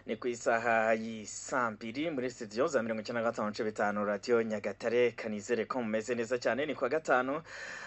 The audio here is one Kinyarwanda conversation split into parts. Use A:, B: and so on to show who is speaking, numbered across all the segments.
A: ni ku isaha y'isambiri muri studio za mirongo icyenda na gatanu n'ibice bitanu radiyo nyagatare kanizere ko mumeze neza cyane ni kuwa gatanu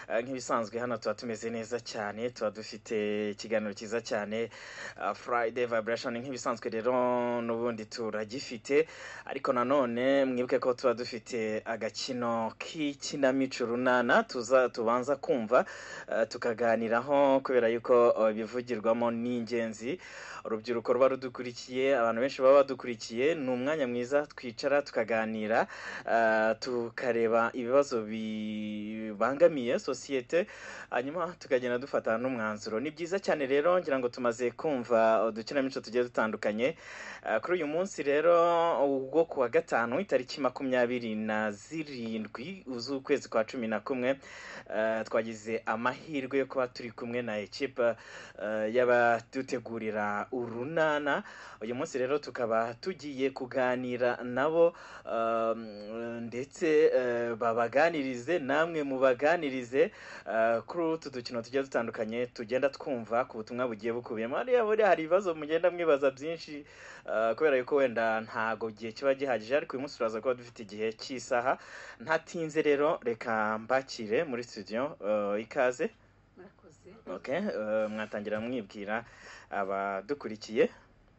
A: eh, nk'ibisanzwe hano tuba tumeze neza cyane tuba dufite ikiganiro cyiza cyane ah, friday vibration nk'ibisanzwe rero n'ubundi turagifite ariko nanone mwibuke ko tuba dufite agakino k'ikinamico runana tuza tubanza kumva eh, tukaganiraho kubera yuko eh, ibivugirwamo ni ingenzi urubyiruko ruba rudukurikiye abantu benshi baba badukurikiye ni umwanya mwiza twicara tukaganira eh, tukareba ibibazo bibangamiye sosiyete hanyuma tukagenda dufata n'umwanzuro ni byiza cyane rero ngira ngo tumaze kumva udukinamico tugiye dutandukanye Eh, kuri uyu munsi rero ubwo ku wa gatanu itariki makumyabiri na zirindwi z'ukwezi kwa cumi na kumwe eh, twagize amahirwe yo kuba turi kumwe na ekipa eh, y'abadutegurira urunana uyu munsi rero tukaba tugiye kuganira nabo um, ndetse eh, babaganirize namwe mubaganirize eh, kuri utu dukino tugiye dutandukanye tugenda twumva ku butumwa bugiye bukubiyemo hariya buriya hari ibibazo mugenda mwibaza byinshi eh, kubera yuko wenda ntago igihe kiba gihagije ariko uyu munsi turaza kuba dufite igihe cy'isaha ntatinze rero reka mbakire muri studio eh, ikaze
B: murakoze
A: okay eh, mwatangira mwibwira abadukurikiye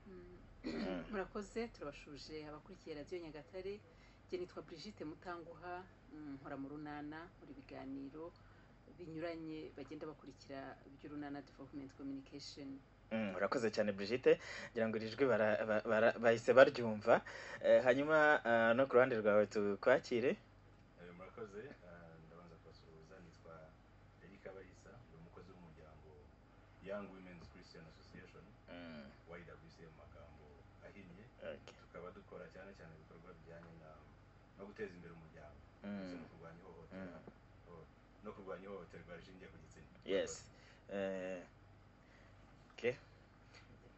B: Mm,
A: Mm.
B: murakoze turabashuje abakurikiye radiyo nyagatare njye nitwa brigitte mutanguha mm, nkora mu runana nkora ibiganiro binyuranye bagenda bakurikira iby'urunana development communication
A: Mm, urakoze cyane Brigitte ngira ngo iri jwi bara- ba- bara- bahise baryumva Eh, hanyuma ah, no ku ruhande rwawe tukwakire
C: Eh, murakoze eh, ndabanza kubasuhuza nitwa eric abayisa ndi umukozi w'umuryango young women's christian association
A: Mm,
C: ywc mu magambo ahinnye
A: okay.
C: tukaba dukora cyane cyane ibikorwa bijyanye na no guteza imbere umuryango ndetse
A: Mm,
C: no kurwanya ihohoterwa
A: Mm.
C: oh, no kurwanya ihohoterwa rishingiye ku gitsina
A: yes Eh, okay.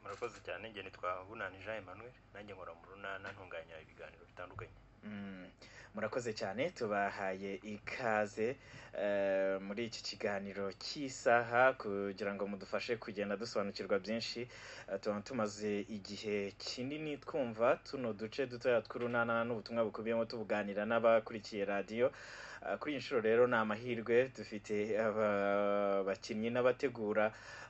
D: murakoze cyane njye nitwa bunani jean emmanuel nanjye nkora mu runana ntunganya ibiganiro bitandukanye
A: Mm, murakoze cyane tubahaye ikaze eh, muri iki kiganiro cy'isaha kugira ngo mudufashe kugenda dusobanukirwa byinshi Eh, tuba tumaze igihe kinini twumva tuno duce dutoya tw'urunana n'ubutumwa bukubiyemo tubuganira n'abakurikiye radiyo Eh, kuri iyi nshuro rero ni amahirwe dufite aba- abakinnyi n'abategura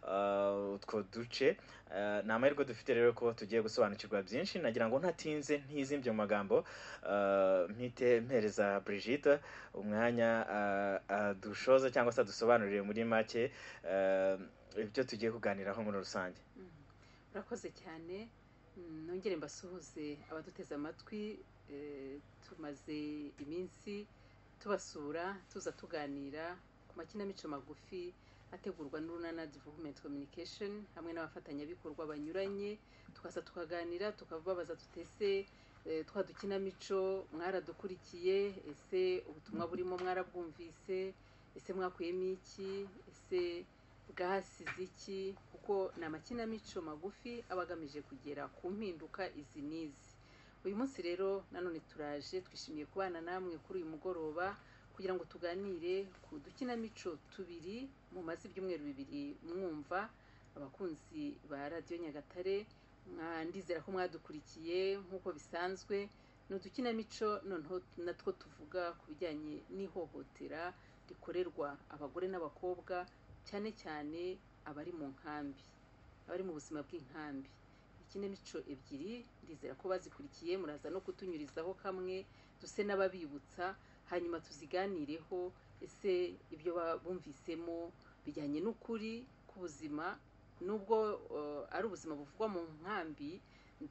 A: eh, utwo duce Eh, ni amahirwe dufite rero ko tugiye gusobanukirwa byinshi nagira ngo ntatinze ntizimbye mu magambo Uh, mpite mpereza Brigitte umwanya uh, adushoza cyangwa se adusobanurire muri make uh, ibyo tugiye kuganiraho muri rusange
B: Mm. murakoze cyane Mm, nongere mbasuhuze abaduteze amatwi eh, tumaze iminsi tubasura tuza tuganira ku makinamico magufi ategurwa n'urunana development communication hamwe n'abafatanyabikorwa banyuranye tukaza tukaganira tukababaza tutese eh, twa dukinamico mwaradukurikiye ese ubutumwa burimo mwarabwumvise ese mwakuyemo iki ese bwasize iki kuko ni amakinamico magufi aba agamije kugera ku mpinduka izi n'izi uyu munsi rero nanone turaje twishimiye kubana namwe kuri uyu mugoroba kugira ngo tuganire ku dukinamico tubiri mumaze ibyumweru bibiri mwumva abakunzi ba radiyo nyagatare mwa- ndizera ko mwadukurikiye nk'uko bisanzwe ni udukinamico noneho natwo tuvuga ku bijyanye n'ihohotera rikorerwa abagore n'abakobwa cyane cyane abari mu nkambi abari mu buzima bw'inkambi ikinamico ebyiri ndizera ko bazikurikiye muraza no kutunyurizaho kamwe duse n'ababibutsa hanyuma tuziganireho ese ibyo ba- bumvisemo bijyanye n'ukuri k'ubuzima nubwo eh, ari ubuzima buvugwa mu nkambi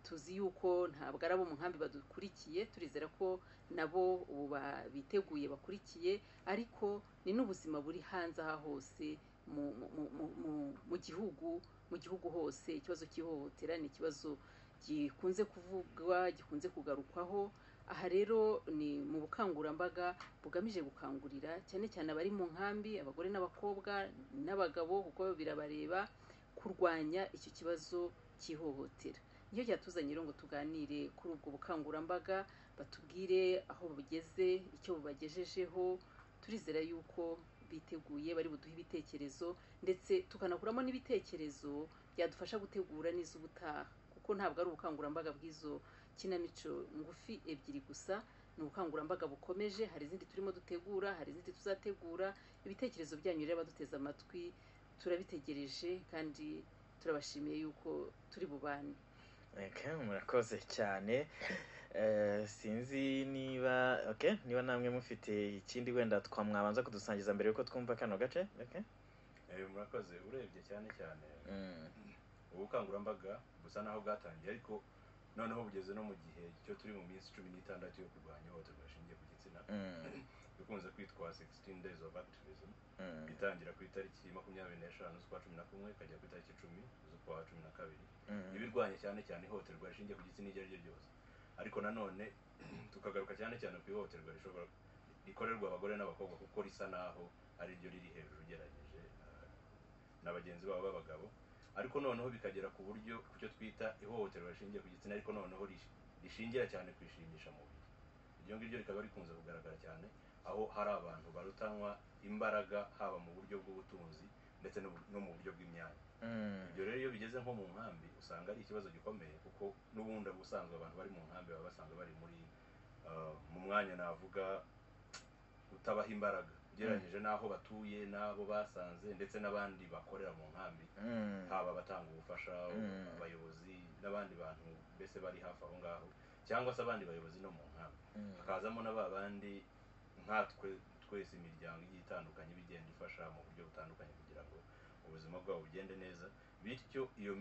B: tuzi yuko ntabwo ari abo mu nkambi badukurikiye turizera ko nabo ubu ba- biteguye bakurikiye ariko ni n'ubuzima buri hanze aha hose mu, mu, mu, mu, mu gihugu mu gihugu hose ikibazo cy'ihohotera ni ikibazo gikunze kuvugwa gikunze kugarukwaho aha rero ni mu bukangurambaga bugamije gukangurira cyane cyane abari mu nkambi abagore n'abakobwa n'abagabo kuko birabareba kurwanya icyo kibazo cy'ihohotera niyo ryatuzanye rero ngo tuganire kuri ubwo bukangurambaga batubwire aho bugeze icyo bubagejejeho turizera yuko biteguye bari buduhe ibitekerezo ndetse tukanakuramo n'ibitekerezo byadufasha gutegura n'iz'ubutaha kuko kuko ntabwo ari ubukangurambaga bw'izo kinamico ngufi ebyiri gusa ni ubukangurambaga bukomeje hari izindi turimo dutegura hari izindi tuzategura ibitekerezo byanyu rero abaduteze amatwi turabitegereje kandi turabashimiye yuko turi bubane
A: Okay, murakoze cyane Eh, sinzi niba okay niba namwe mufite ikindi wenda twamwabanza kudusangiza mbere yuko twumva kano gace okay
C: Eh, murakoze urebye cyane cyane
A: Mm,
C: ubukangurambaga busa naho bwatangiye ariko noneho bugeze no mu gihe cyo turi mu minsi cumi n'itandatu yo kurwanya ihohoterwa rishingiye ku gitsina
A: mm,
C: ikunze kwitwa 16 days of activism
A: mm,
C: itangira ku itariki makumyabiri n'eshanu z'ukwa cumi na kumwe ikajya ku itariki icumi z'ukwa cumi na kabiri iba
A: mm,
C: irwanya cyane cyane ihohoterwa rishingiye ku gitsina iryo ari ryo ryose ariko nanone tukagaruka cyane cyane ku ihohoterwa rishobora rikorerwa abagore n'abakobwa kuko risa naho ari ryo riri hejuru ugereranyije ah, na bagenzi babo b'abagabo ariko noneho bikagera ku buryo ku cyo twita ihohoterwa rishingiye ku gitsina ariko noneho rish- rishingira cyane ku ishingisha mubiri iryo ngiryo rikaba rikunze kugaragara cyane aho hari abantu barutanywa imbaraga haba mu buryo bw'ubutunzi ndetse no mu- no mu buryo bw'imyanya
A: mm.
C: ibyo rero iyo bigeze nko mu nkambi usanga ari ikibazo gikomeye kuko n'ubundi ubusanzwe abantu bari mu nkambi baba basanzwe bari muri uh, mu mwanya navuga utabaha imbaraga ugereranyije n'aho batuye n'abo basanze ndetse n'abandi bakorera mu nkambi
A: Mm,
C: haba abatanga ubufasha
A: Mm.
C: abayobozi n'abandi bantu mbese bari hafi aho ngaho cyangwa se abandi bayobozi no mu nkambi
A: mm,
C: hakazamo na ba bandi nkatwe twese imiryango igiye itandukanye iba igenda ifasha mu buryo butandukanye kugira ngo ubuzima bwabo bugende neza bityo iyo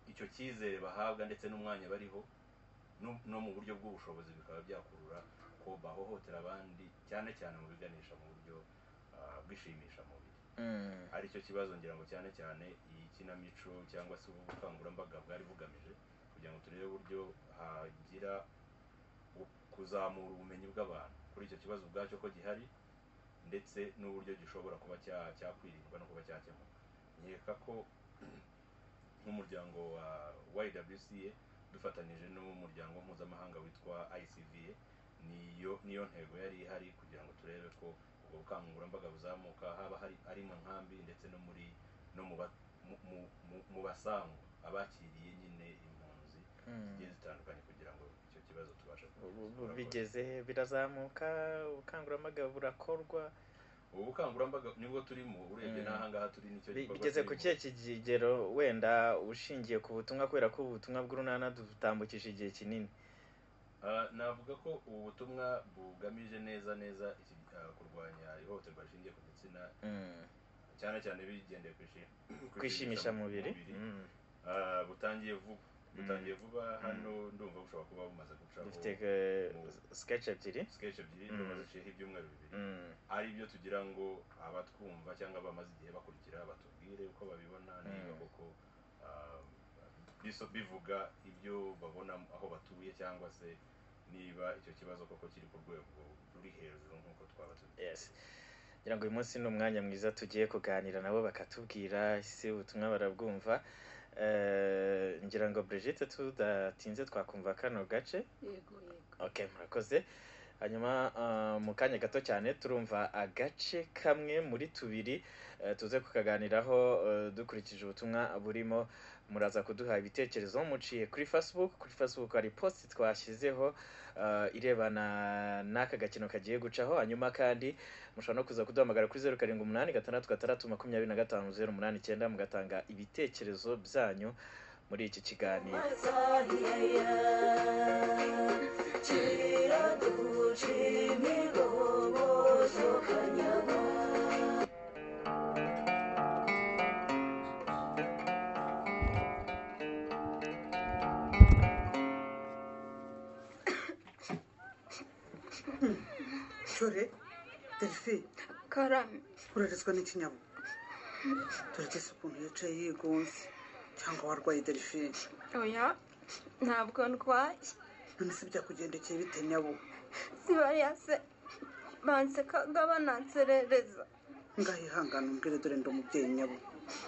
C: icyo cyizere bahabwa ndetse n'umwanya bariho no- no mu buryo bw'ubushobozi bikaba byakurura ko bahohotera abandi cyane cyane mu biganisha mu buryo ah, bwishimisha mubiri
A: mm,
C: aricyo kibazo ngira ngo cyane cyane iyi kinamico cyangwa se ubu bukangurambaga bwari bugamije kugira ngo turebe uburyo hagira u- kuzamura ubumenyi bw'abantu kuri icyo kibazo ubwacyo ko gihari ndetse n'uburyo gishobora kuba cya- cyakwirindwa no kuba cyakemuka nkeka ko nk'umuryango wa YWCA dufatanije n'umuryango mpuzamahanga witwa ICVA niyo niyo ntego yari ihari kugira ngo turebe ko ubwo bukangurambaga buzamuka haba hari ari mu nkambi ndetse no muri no mu ba- mu- mu- mu- mu basangwa abakiriye nyine impunzi
A: mm.
C: zigiye zitandukanye kugira ngo icyo kibazo tubashe ku-
A: Ubu- ubu
C: kurakora.
A: bigeze he? birazamuka ubukangurambaga burakorwa
C: ubu bukangurambaga nibwo turimo urebye
A: Mm.
C: n'ahangaha turi nicyo
A: Bi-
C: gikorwa
A: bigeze ku
C: turimo.
A: kihe kigero wenda ushingiye ku butumwa kubera ko ubutumwa bw'urunana dutambukije igihe kinini
C: Ah, navuga ko ubu butumwa bugamije neza neza iki- ah, kurwanya ihohoterwa rishingiye ku gitsina
A: Mm.
C: cyane cyane bigendeye ku ishi- ku
A: kwishimisha mubiri Mm.
C: Ah, butangiye vuba butangiye
A: Mm.
C: vuba hano ndumva bushobora kuba bumaze gucaho
A: dufite eh,
C: mu-
A: sketch ebyiri
C: sketch ebyiri
A: Mm.
C: ndumva ziciyeho ibyumweru bibiri
A: Mm.
C: ari byo tugira ngo abatwumva cyangwa abamaze igihe bakurikira batubwire uko babibona niba
A: Mm.
C: koko ah, biso- bivuga ibyo babona aho batuye cyangwa se niba icyo kibazo koko kiri ku rwego ruri hejuru nk'uko twaba tubizi
A: yes ngira ngo uyu munsi ni umwanya mwiza tugiye kuganira nabo bakatubwira ese ubutumwa barabwumva Eh, ngira ngo Brigitte tudatinze twakumva kano gace
B: yego yego
A: ok murakoze hanyuma ah, mu kanya gato cyane turumva agace kamwe muri tubiri eh, tuze kukaganiraho eh, dukurikije ubutumwa burimo muraza kuduha ibitekerezo muciye kuri facebook kuri facebook hari post twashyizeho ah, irebana n'aka gakino kagiye gucaho hanyuma kandi mushobora no kuza kuduhamagara kuri zeru karindwi umunani gatandatu gatandatu makumyabiri na gatanu zeru umunani icyenda mugatanga ibitekerezo byanyu muri iki kiganiro
E: dore delphi
F: karame
E: urarizwa n'ikinyabwo turageze ukuntu yicaye yigonze cyangwa warwaye delphi
F: oya ntabwo ndwaye
E: none se byakugendekeye bite nyabo
F: zibariya se bansekaga bananserereza
E: ngaho ihangane umbwire dore ndi umubyeyi nyabo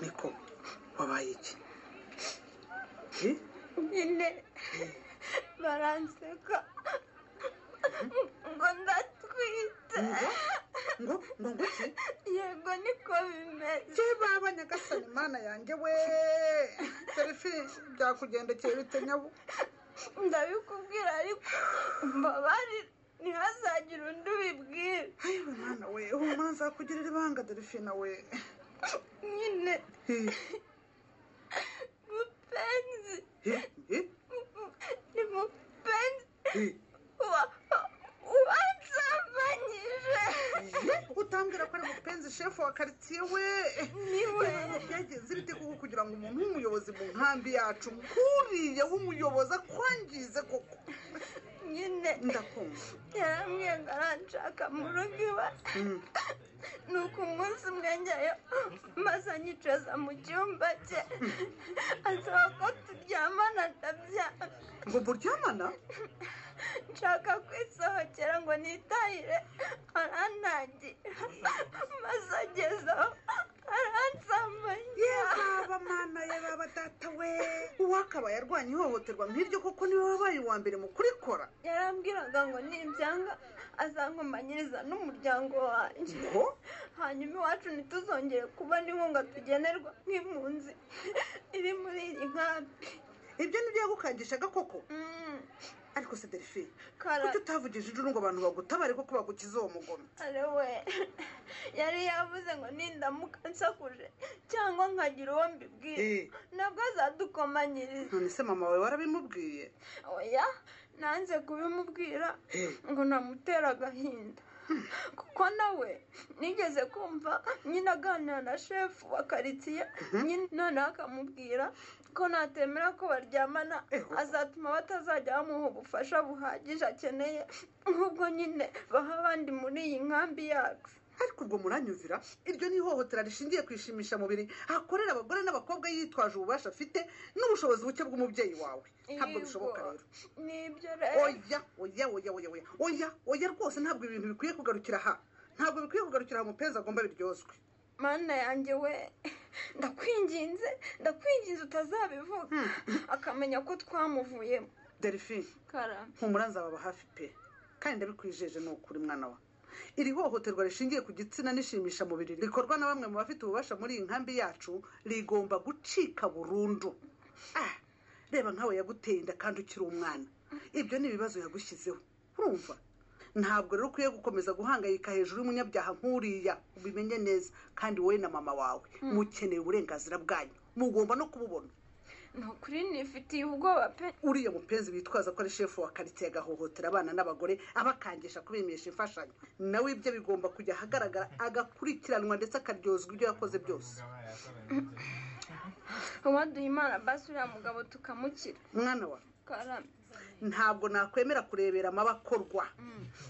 E: niko wabaye iki Eh?
F: nyine baranseka ngo ndatwite
E: Ngo? ngo ngo ngo iki
F: yego niko bimeze
E: bye baba nyagasani mana yanjye we serifi byakugendekeye bite nyabu
F: ndabikubwira ariko mbabarira ntihazagire undi ubibwira
E: ayiwe mwana we uwo manza akugirira ibanga delphine we
F: nyine
E: Hi,
F: mupenzi
E: hi, hi,
F: ni mupenzi
E: hi.
F: wa- wansambanyije
E: Ye, utambwira ko ari mupenzi shefu wa karitsiye we
F: niwe
E: Ibibazo byagenze bite kuko kugira ngo umuntu w'umuyobozi mu nkambi yacu nkuriya w'umuyobozi akwangize koko
F: nyine
E: ndakumva
F: yarambwiraga aranshaka mu rugo iwe
E: Mm.
F: nuko umunsi umwe njyayo maze anyicaza mu cyumba cye asaba ko turyamana ndabyanga
E: ngo muryamana
F: nshaka kwisohokera ngo nitahire arantangira maze agezeho aransambanya
E: baba mana ya baba data we uwakabaye arwanya ihohoterwa nk'iryo kuko niwe wabaye uwa mbere mu kurikora
F: yarambwiraga ngo nibyanga azankomanyiriza n'umuryango wanjye
E: ngo
F: hanyuma iwacu ntituzongere kubona inkunga tugenerwa nk'impunzi iri muri iyi nkambi
E: ibyo nibyo yagukangishaga koko
F: Mm,
E: ariko se delphine
F: kara
E: kuki utavugije induru ngo abantu bagutabare kuko bagukiza uwo mugome
F: ari we yari yavuze ngo nindamuka nsakuje cyangwa nkagira uwo mbibwira
E: Eh,
F: nabwo azadukomanyiriza
E: none se mama wawe warabimubwiye
F: oya nanze kubimubwira ngo namutera agahinda kuko nawe nigeze kumva nyine aganira na shefu wa karitsiye nyine noneho akamubwira ko natemera ko baryamana
E: Eho.
F: azatuma batazajya bamuha ubufasha buhagije akeneye nk'ubwo nyine baha abandi muri iyi nkambi yacu
E: ariko ubwo muranyumvira iryo ni ihohotera rishingiye ku ishimishamubiri akorera abagore n'abakobwa yitwaje ububasha afite n'ubushobozi buke bw'umubyeyi wawe ntabwo
F: Yego.
E: bishoboka rero
F: nibyo rero
E: oya oya oya oya oya oya oya rwose ntabwo ibintu bikwiye kugarukira aha ntabwo bikwiye kugarukira aha umupenzi agomba biryozwe
F: mana yanjye we ndakwinginze ndakwinginze utazabivuga
E: Hmm.
F: akamenya ko twamuvuyemo
E: delphine
F: karame
E: humura nzababa hafi pe kandi ndabikwijeje ni ukuri mwana wa iri hohoterwa rishingiye ku gitsina n'ishimisha mubiri rikorwa na bamwe mu bafite ububasha muri iyi nkambi yacu rigomba gucika burundu ah reba nkawe yaguteye inda kandi ukiri umwana ibyo ni ibibazo yagushyizeho urumva ntabwo rero ukwiye gukomeza guhangayika hejuru y'umunyabyaha nk'uriya ubimenye neza kandi wowe na mama wawe mukeneye uburenganzira bwanyu mugomba no kububona
F: ni ukuri nifitiye ubwoba pe
E: uriya mupenzi witwaza ko ari shefu wa karitsiye agahohotera abana n'abagore abakangisha kubimisha imfashanyo nawe ibyo bigomba kujya ahagaragara agakurikiranwa ndetse akaryozwa ibyo yakoze byose
F: uwaduha imana basi uriya mugabo tukamukira
E: mwana wa
F: karame
E: ntabwo nakwemera kurebera amabakorwa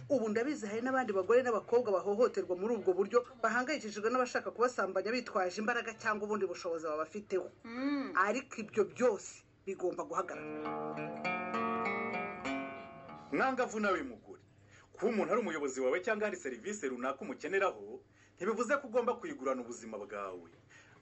E: ubu ndabizi hari n'abandi bagore n'abakobwa bahohoterwa muri ubwo buryo bahangayikishijwe n'abashaka kubasambanya bitwaje imbaraga cyangwa ubundi bushobozi babafiteho
F: Mm.
E: ariko ibyo byose bigomba guhagarara
G: mwangavu nawe mugore kuba umuntu ari umuyobozi wawe cyangwa hari serivisi runaka umukeneraho ntibivuze ko ugomba kuyigurana ubuzima bwawe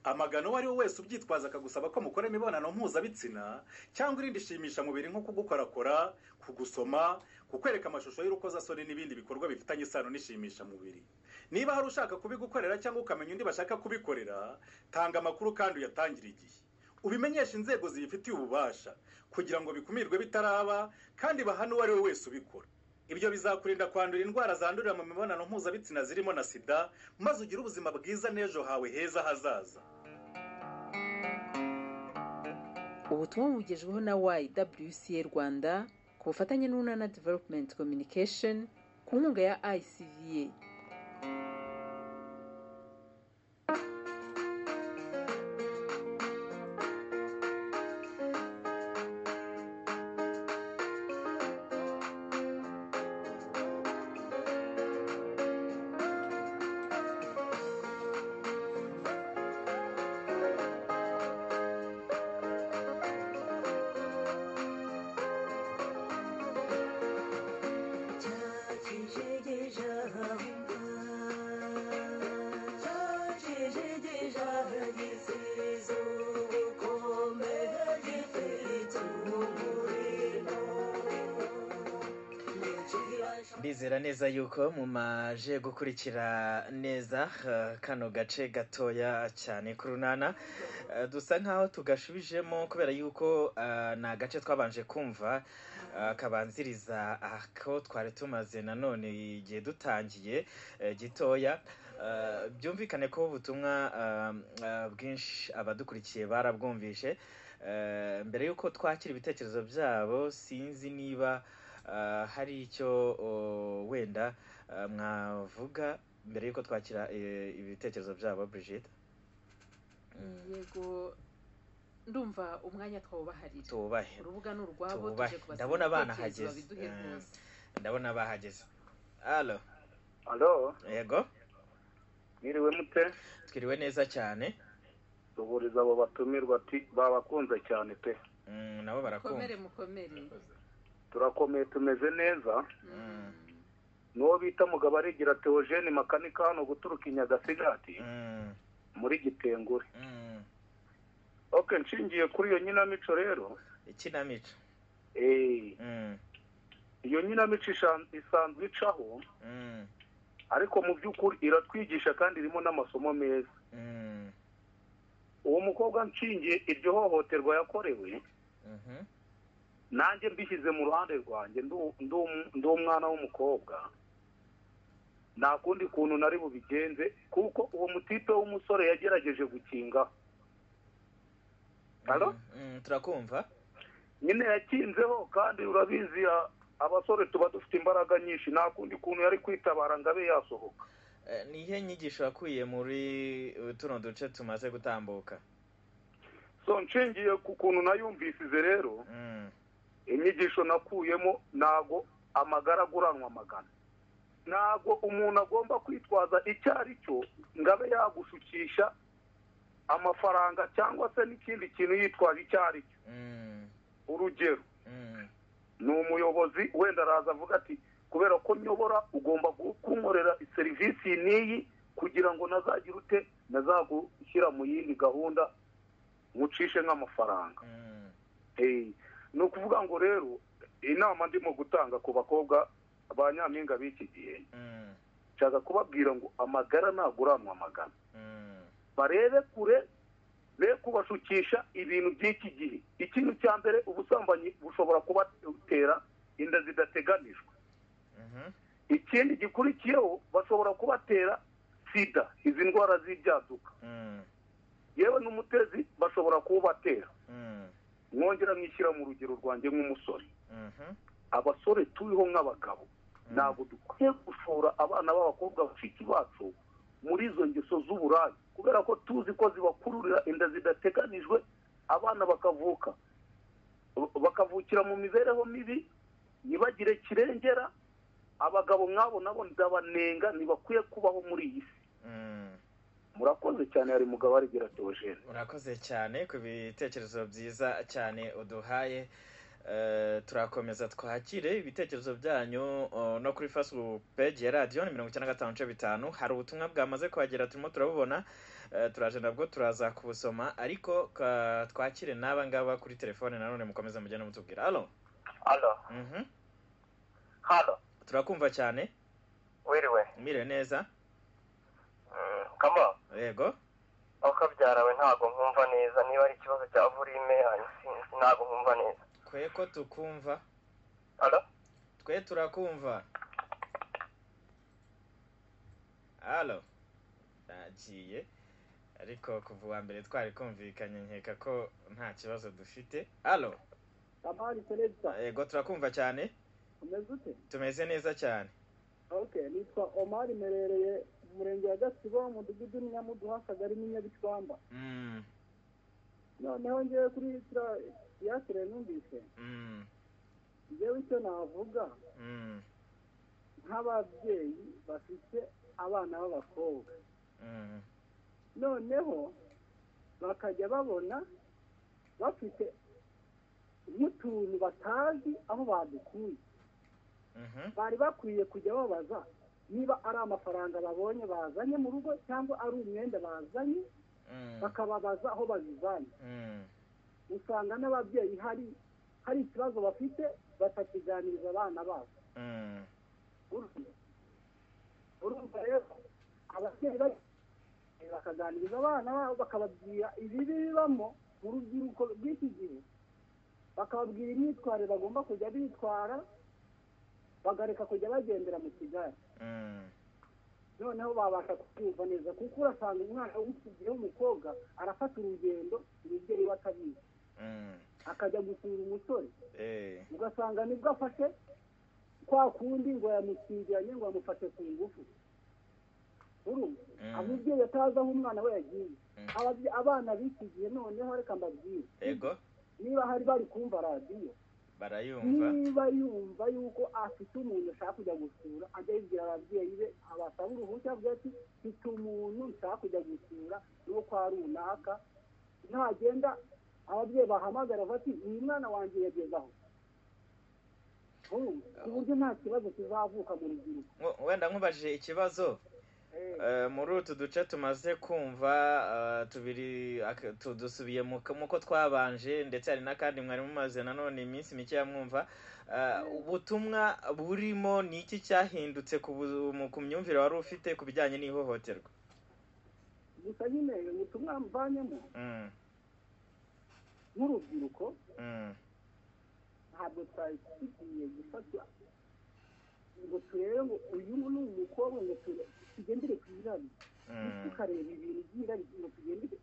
G: amagana uwo ari we wese ubyitwaza akagusaba ko mukora imibonano mpuzabitsina cyangwa irindi shimisha mubiri nko kugukorakora kugusoma kukwereka amashusho y'urukozasoni n'ibindi bikorwa bifitanye isano n'ishimisha mubiri niba hari ushaka kubigukorera cyangwa ukamenya undi bashaka kubikorera tanga amakuru kandi uyatangire igihe ubimenyeshe inzego zibifitiye ububasha kugira ngo bikumirwe bitaraba kandi bahane uwo ari we wese ubikora ibyo bizakurinda kwandura indwara zandurira mu mibonano mpuzabitsina zirimo na sida maze ugire ubuzima bwiza n'ejo hawe heza hazaza
B: ubutumwa bugejweho na YWCA Rwanda ku bufatanye n'Unana Development Communication ku nkunga ya ICVA
H: Cha chi je je ja hum
A: ndizera neza yuko mumaje gukurikira neza eh, kano gace gatoya cyane ku runana Eh, dusa nkaho tugashubijemo kubera yuko eh, ni agace twabanje kumva eh, kabanziriza ako twari tumaze nanone igihe dutangiye eh, gitoya Eh, byumvikane ko ubutumwa eh, eh, bwinshi abadukurikiye barabwumvishe Eh, mbere yuko twakira ibitekerezo byabo sinzi niba ah, hari icyo oh, wenda ah, mwavuga mbere yuko twakira eh, ibitekerezo byabo Brigitte Mm,
B: yego ndumva umwanya twawubaharira
A: tubahe
B: urubuga ni urwabo
A: Tubahe.
B: tuje kubasaba
A: Ndabona abana
B: ibitekerezo
A: hageze.
B: babiduhe
A: Mm.
B: rwose
A: ndabona bahageze alo
H: alo
A: yego
H: mwiriwe mute
A: twiriwe neza cyane
H: duhuriza abo batumirwa ati babakunze cyane pe
A: Mm, nabo
B: mukomere
A: barakumva
B: mukomere
H: turakomeye tumeze neza
B: Mm.
H: n'uwo bita mugabo arigira teogene makanika hano guturuka i nyagasigati
A: Mm,
H: muri gitengure
A: mm.
H: ok nshingiye kuri iyo nyinamico rero
A: ikinamico
H: eh,
A: Mm,
H: iyo nyinamico ishan- isanzwe icaho
A: mm,
H: ariko mu by'ukuri iratwigisha kandi irimo n'amasomo meza
A: mm,
H: uwo mukobwa nshingiye iryo hohoterwa yakorewe
A: mhm,
H: nanjye mbishyize mu ruhande rwanjye ndu- ndu- ndi umwana w'umukobwa nta kundi kuntu nari bubigenze kuko uwo mutipe w'umusore yagerageje gukinga Alo?
A: mm, turakumva
H: nyine yakinzeho kandi urabizi a- abasore tuba dufite imbaraga nyinshi nta kundi kuntu yari kwitabara ngo abe yasohoka
A: Eh, ni ihe nyigisho wakuye muri eh, tuno duce tumaze gutambuka
H: so nshingiye ku kuntu nayumvisize rero
A: Mm,
H: inyigisho nakuyemo ntago amagara aguranwa amagana ntago umuntu agomba kwitwaza icyo ari cyo ngo abe yagushukisha amafaranga cyangwa se n'ikindi kintu yitwaje icyo ari cyo
A: mm,
H: urugero
A: mm,
H: ni umuyobozi wenda araza avuga ati kubera ko nyobora ugomba gu- kunkorera serivisi n'iyi kugira ngo nazagira ute nazagushyira mu yindi gahunda nkucishe nk'amafaranga
A: mm.
H: Eh, ni ukuvuga ngo rero inama ndimo gutanga ku bakobwa ba nyampinga b'iki gihe
A: Mm,
H: nshaka kubabwira ngo amagara ntaguranwa amagana
A: mm,
H: barebe kure be kubashukisha ibintu by'iki gihe ikintu cya mbere ubusambanyi bushobora kubatera inda zidateganijwe
A: mhm,
H: ikindi gikurikiyeho bashobora kubatera sida izi ndwara z'ibyaduka
A: mm,
H: yewe n'umutezi bashobora kuwubatera
A: mm,
H: mwongera mwishyira mu rugero rwanjye nk'umusore
A: mhm,
H: abasore turiho nk'abagabo
A: Mm.
H: ntabwo dukwiye gushora abana b'abakobwa bashiki bacu muri izo ngeso z'uburayi kubera ko tuzi ko zibakururira inda zidateganijwe abana bakavuka bakavukira mu mibereho mibi ntibagire kirengera abagabo nk'abo nabo ndabanenga ntibakwiye kubaho muri iyi si
A: mm.
H: murakoze cyane hari mugabo arigira teogene
A: urakoze cyane ku bitekerezo byiza cyane uduhaye Eh, turakomeza twakire ibitekerezo byanyu oh, no kuri facebook page ya radiyo ni mirongo icyenda na gatanu nce bitanu hari ubutumwa bwamaze kuhagera turimo turabubona Eh, turaje nabwo turaza kubusoma ariko ka- twakire n'aba ngaba kuri telefone nanone mukomeze mugende mutubwira alo
I: Halo,
A: Mhm.
I: halo,
A: turakumva cyane
I: wiriwe.
A: mwiriwe neza
I: Mm, Kama,
A: yego
I: aho kabyarawe ntabwo nkumva neza. Niba ari ikibazo cya volume, ah, sinzi, ntabwo nkumva neza.
A: twe ko tukumva
I: Halo,
A: twe turakumva alo nagiye ariko kuva uwa mbere twari kumvikanye nkeka ko nta kibazo dufite alo
H: kamari perezida
A: yego turakumva cyane
H: umeze ute
A: tumeze neza cyane
H: oke nitwa omari merereye mu murenge wa gasibo mu mudugudu n'inyamuduha akagari n'inyabitwamba
A: Mm,
H: noneho ngewe kuri tira yasire numvise
A: mm,
H: ngewe icyo navuga
A: mm,
H: nk'ababyeyi bafite abana b'abakobwa
A: mm,
H: noneho bakajya babona bafite nk'utuntu batazi aho badukuye
A: mhm,
H: bari bakwiye kujya babaza niba ari amafaranga babonye bazanye mu rugo cyangwa ari umwenda bazanye
A: mm,
H: bakababaza aho babivanye
A: mm,
H: usanga n'ababyeyi hari hari ikibazo bafite batakiganiriza abana babo
A: mm,
J: urumva rero ababyeyi bari bakaganiriza abana babo bakababwira ibibi bibamo mu rubyiruko rw'iki gihe bakababwira imyitwarire bagomba kujya bitwara bagareka kujya bagendera mu kigali noneho babasha kubyumva neza kuko urasanga umwana w'ikigihe w'umukobwa arafata urugendo umubyeyi we atabizi akajya gusura umusore ugasanga nibwo afashe kwa kundi ngo yamutsingiranye ngo yamufashe ku ngufu urumva umubyeyi atazi aho umwana we yagiye Ababye- abana bikigiye noneho reka mbabwire
A: yego
J: niba hari bari kumva radiyo
A: barayumva
J: niba yumva yuko afite umuntu ashaka kujya gusura ajya yibwira ababyeyi be abasaba uruhushya avuga ati mfite umuntu nshaka kujya gusura n'uwo kwa runaka ntagenda ababyeyi bahamagara bavuga ati uyu mwana wanjye yageze aho Urumva? ku buryo nta kibazo kizavuka mu rubyiruko
A: Ngo- wenda nkubajije ikibazo Eh, muri utu duce tumaze kumva eh, tubiri ak- tu- dusubiye mu uko twabanje ndetse hari n'akandi mwari mumaze nanone iminsi mike mwumva Eh, ubutumwa burimo ni iki cyahindutse ku bu- mu- ku myumvire wari ufite ku bijyanye n'ihohoterwa
J: gusa nyine ubutumwa mvanyemo
A: Mm,
J: nk'urubyiruko
A: mm,
J: ntabwo twari tugiye gufata ngo turebe ngo uyu ni umukobwa ngo ture- tugendere ku irari tukareba ibintu by'irari ngo tugendere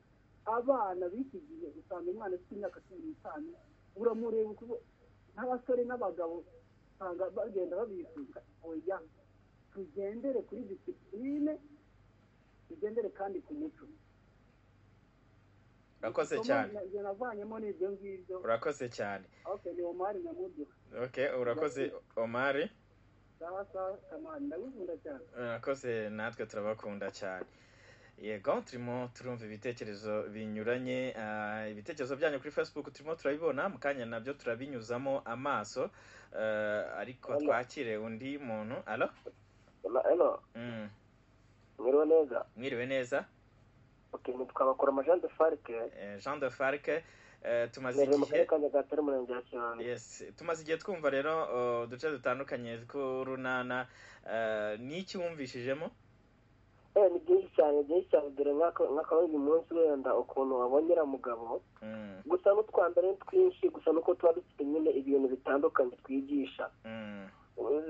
J: abana b'iki gihe usanga umwana ufite imyaka cumi n'itanu uramureba ukubo n'abasore n'abagabo usanga bagenda babifuzwa oya tugendere kuri disipurine tugendere kandi ku muco
A: urakoze
J: Somo
A: cyane
J: na- navanyemo n'ibyo ngibyo
A: urakoze cyane
J: okay ni omari nyamuryo
A: okay urakoze omari
J: sawa sawa kamani ndagukunda cyane
A: urakoze natwe turabakunda cyane yego turimo turumva ibitekerezo binyuranye ah, ibitekerezo byanyu kuri facebook turimo turabibona mu kanya nabyo turabinyuzamo amaso eh, ariko twakire undi muntu alo
I: eno
A: Mm,
I: mwiriwe neza
A: mwiriwe neza
I: ok nitwa bakoroma jean de farike
A: Eh, jean de farc eh, tumaze
I: ntuye mu karere
A: igihe
I: ka nyagatare umurenge wa kironde
A: yes tumaze igihe twumva rero oh, uduce dutandukanye tw'urunana eh, ni iki wumvishijemo
I: eh ni byinshi cyane byinshi cyane dore nk'aka- nk'akaba uyu munsi wenda ukuntu wabonyera mugabo
A: Mm,
I: gusa n'utwambere ni twinshi gusa nuko tuba dufite nyine ibintu bitandukanye twigisha
A: mm,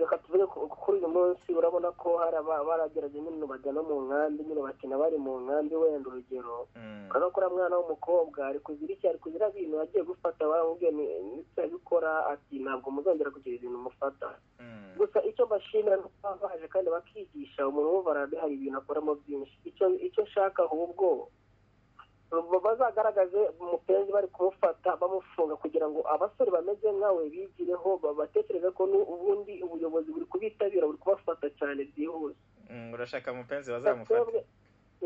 I: reka tuvuge ko kuri uyu munsi urabona ko hari aba- baragerageje nyine bajya no mu nkambi nyine bakina bari mu nkambi wenda urugero
A: mm,
I: ukaza kuri mwana w'umukobwa ari kugira iki ari kugira ibintu yagiye gufata baramubwiye nitabikora ati ntabwo muzongera kugira ibintu mufata
A: mm,
I: gusa icyo mbashimira ni uko baba baje kandi bakigisha umuntu wumva arabe hari ibintu akoramo byinshi icyo icyo nshaka ahubwo bazagaragaze umupenzi bari kumufata bamufunga kugira ngo abasore bameze nkawe bigireho ba- batekereze ko nu- ubundi ubuyobozi buri kubitabira buri kubafata cyane byihuse
A: mm, urashaka mupenzi bazamufata
I: Twebwe,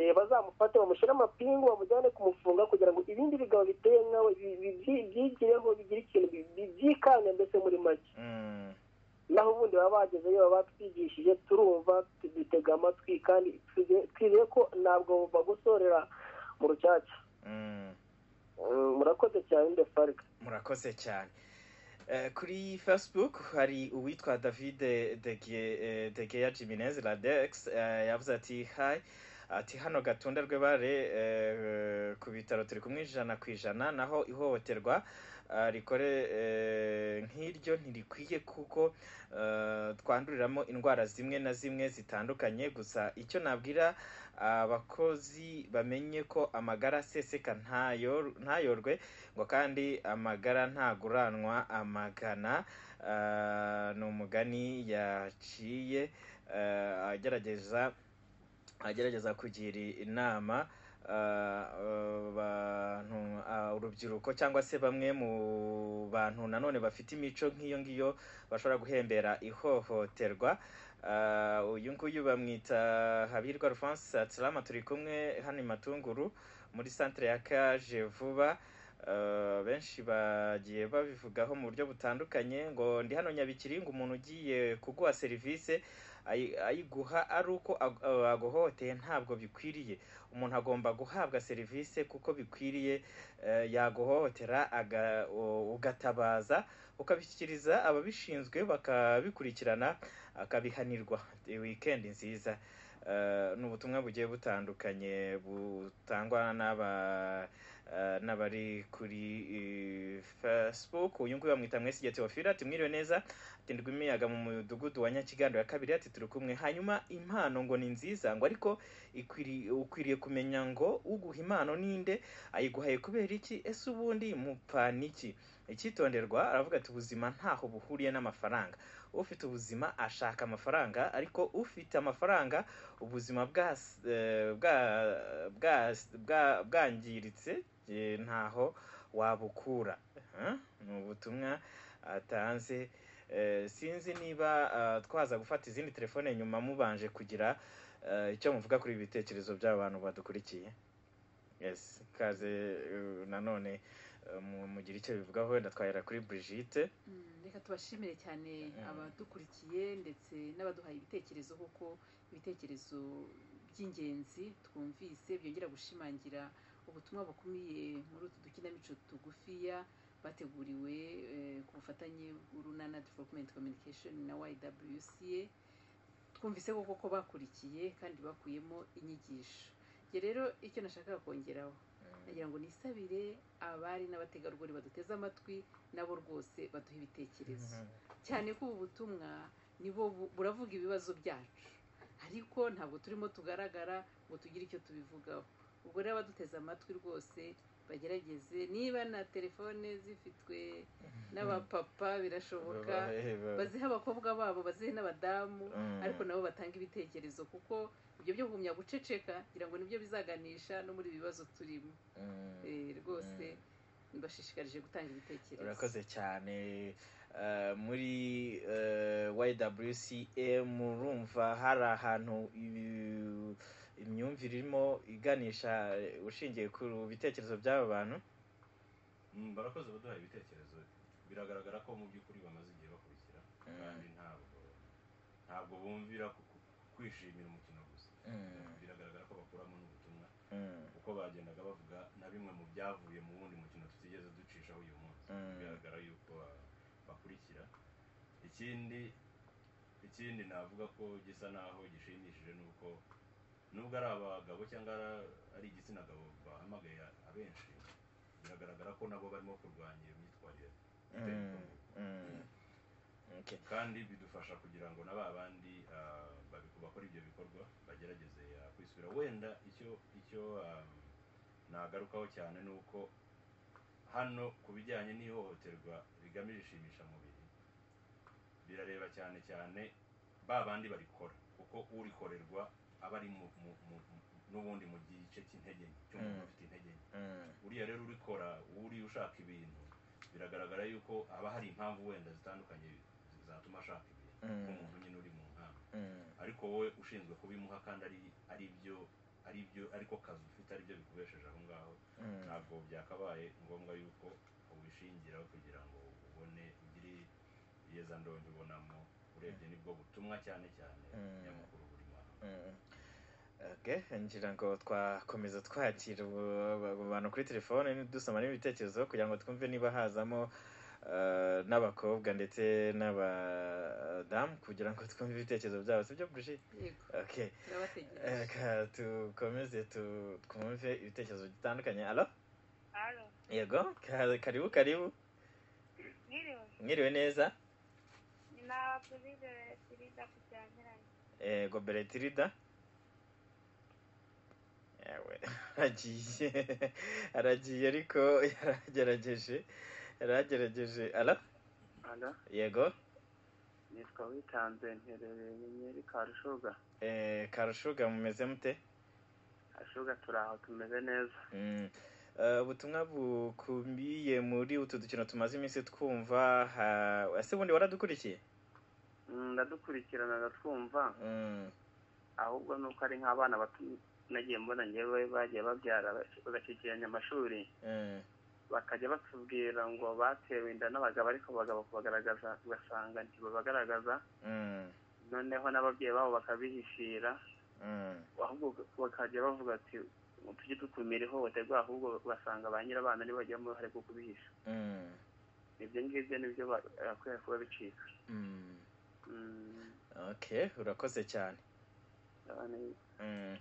I: eh, bazamufate bamushyire amapingu bamujyane kumufunga kugira ngo ibindi bigabo biteye nkawe bi- bi- bi- byigireho bigire ikintu bi- bi- byikanga mbese muri make
A: Mm.
I: naho ubundi baba bagezeyo baba batwigishije turumva tudutega amatwi kandi twizeye ko ntabwo bagusorera mu rucaca
A: Mm,
I: Mm, murakoze cyane de farika
A: murakoze cyane Eh, kuri facebook hari uwitwa david degeya jiminez ladex eh, yavuze ati hi ati hano gatunda rwe bare eh, ku bitaro turi kumwe ijana ku ijana naho ihohoterwa eh, rikore eh, nk'iryo ntirikwiye kuko eh, twanduriramo indwara zimwe na zimwe zitandukanye gusa icyo nabwira abakozi bamenye ko amagara aseseka ntayor- ntayorwe ngo kandi amagara ntaguranwa amagana Ah, ni umugani yaciye ah, agerageza agerageza kugira inama ah, abantu ah, urubyiruko cyangwa se bamwe mu bantu nanone bafite imico nk'iyo ngiyo bashobora guhembera ihohoterwa Ah, uyu nguyu bamwita habirwa rufansi salama turi kumwe hano i matunguru muri santire ya kaje vuba Eh, benshi bagiye babivugaho mu buryo butandukanye ngo ndi hano nyabikiri ngo umuntu ugiye kuguha serivisi ayi- ayiguha ari uko ag- eh, aguhohoteye ntabwo bikwiriye umuntu agomba guhabwa serivisi kuko bikwiriye eh, yaguhohotera aga- u- ugatabaza ukabishyikiriza ababishinzwe bakabikurikirana akabihanirwa wikendi nziza Eh, ni ubutumwa bugiye butandukanye butangwa n'aba eh, n'abari kuri eh, facebook uyu nguyu bamwita mwesigye teofila ati mwiriwe neza ati ndwi imiyaga mu mudugudu wa nyakigando ya kabiri ati turi kumwe hanyuma impano ngo ni nziza ngo ariko ikwiri- ukwiriye kumenya ngo uguha impano ninde ayiguhaye kubera iki ese ubundi mupfana iki icyitonderwa aravuga ati ubuzima ntaho buhuriye n'amafaranga ufite ubuzima ashaka amafaranga ariko ufite amafaranga ubuzima bwas- eh, bwa- bwas- bwa- bwangiritse eh, ntaho wabukura Eh, ni ubutumwa atanze Eh, sinzi niba eh, twaza gufata izindi telefone nyuma mubanje kugira eh, icyo muvuga kuri ibi bitekerezo by'aba bantu badukurikiye yes kaze eh, nanone eh, mu- mugire icyo bivugaho wenda twahera kuri Brigitte
B: Mm, reka tubashimire cyane abadukurikiye ndetse n'abaduhaye ibitekerezo kuko ibitekerezo by'ingenzi twumvise byongera gushimangira ubutumwa bukumiye muri utu dukinamico tugufiya bateguriwe eh, ku bufatanye bw'urunana development communication na ywca twumvise koko ko bakurikiye kandi bakuyemo inyigisho njye rero icyo nashakaga kongeraho nagira ngo nisabire abari n'abategarugori baduteze amatwi nabo rwose baduha ibitekerezo cyane ko ubu butumwa nibo bu- buravuga ibibazo byacu ariko ntabwo turimo tugaragara ngo tugire icyo tubivugaho ubwo rero abaduteze amatwi rwose bagerageze niba na telefone zifitwe n'abapapa birashoboka
A: Babahe, babahe.
B: bazihe abakobwa babo bazihe n'abadamu
A: Mm.
B: ariko nabo batanga ibitekerezo kuko ibyo byo kugumya guceceka ngira ngo nibyo bizaganisha no muri ibi bibazo turimo Eh, rwose mbashishikarije gutanga ibitekerezo
A: urakoze cyane Eh, muri eh, YWCA murumva hari ahantu ibi- imyumvire irimo iganisha eh, ushingiye ku bitekerezo by'aba bantu
C: Mm, barakoze baduhaye ibitekerezo biragaragara ko mu by'ukuri bamaze igihe bakurikira kandi ntabwo ntabwo bumvira ku- ku- kwishimira umukino gusa
A: Mm.
C: biragaragara ko bakuramo n'ubutumwa
A: Mm.
C: kuko bagendaga bavuga na bimwe mu byavuye mu wundi mukino tutigeze ducishaho uyu munsi
A: Mm.
C: bigaragara yuko ba- bakurikira ikindi ikindi navuga ko gisa naho gishimishije ni uko nubwo ari abagabo cyangwa ara- ari igitsina gabo bahamagaye abenshi biragaragara ko nabo barimo kurwanya iyo myitwarire itari
A: Mm.
C: ikungu.
A: Mm. Okay.
C: kandi bidufasha kugira ngo na ba bandi ah, babi- bakora ibyo bikorwa bagerageze ah, kwisubira wenda icyo icyo ah, nagarukaho cyane ni uko hano ku bijyanye n'ihohoterwa rigamije ishimisha mubiri birareba cyane cyane ba bandi barikora kuko urikorerwa aba ari mu- mu- mu- mu- n'ubundi mu gice cy'intege nke cy'umuntu
A: Mm.
C: ufite intege nke
A: Mm.
C: uriya rero urikora uri ushaka ibintu biragaragara yuko haba hari impamvu wenda zitandukanye zatuma ashaka ibintu
A: Mm.
C: nk'umuntu nyine uri mu nkamba
A: Mm.
C: ariko wowe ushinzwe kubimuha kandi ari ari byo ari byo ariko kazi ufite aribyo bikubesheje aho ngaho
A: Mm.
C: ntabwo byakabaye ngombwa yuko ubishingiraho kugira ngo ubone ugire yeza ndonyo ubonamo urebye nibwo butumwa cyane cyane
A: Mm.
C: nyamukuru burimo aha
A: Mm. Okay, ngira ngo twakomeza twakira abo- abo bantu kuri telefone dusoma n'ibitekerezo kugira ngo twumve niba hazamo eh, n'abakobwa ndetse n'abadamu kugira ngo twumve ibitekerezo byabo sibyo buji
B: yego
A: okay
B: turabategereje
A: Eh, ka- tukomeze tu- twumve ibitekerezo bitandukanye alo
K: Alo,
A: yego ka- karibu karibu
K: mwiriwe.
A: mwiriwe neza
K: Ni na Perezida Sirida Kucyanyiranye.
A: yego beretirida yawe aragiye aragiye ariko yaragerageje yaragerageje ara
L: Ala,
A: yego
L: nitwa witanze nterereye nyenyeri karushuga
A: eh, karushuga mumeze mute
L: ashuga turi aho tumeze neza
A: Mm. Eh, ubutumwa bukubiye muri utu dukino tumaze iminsi twumva ha- ese bundi waradukurikiye
L: Mm, ndadukurikirana ndatwumva
A: Mm.
L: ahubwo nuko ari nk'abana bato nagiye mbona ngewe bagiye babyara bagashyikiranya amashuri
A: Mm.
L: bakajya batubwira ngo batewe inda n'abagabo ariko abagabo kubagaragaza ugasanga ntibabagaragaza noneho n'ababyeyi babo bakabihishira ahubwo bakajya bavuga ati tujye dukumira ihohoterwa ahubwo basanga ba nyirabana nibo bagiramo uruhare rwo kubihisha ibyo ngibyo nibyo bakwiye kuba bicika Mm,
A: okay urakoze cyane
L: abana
A: Mm.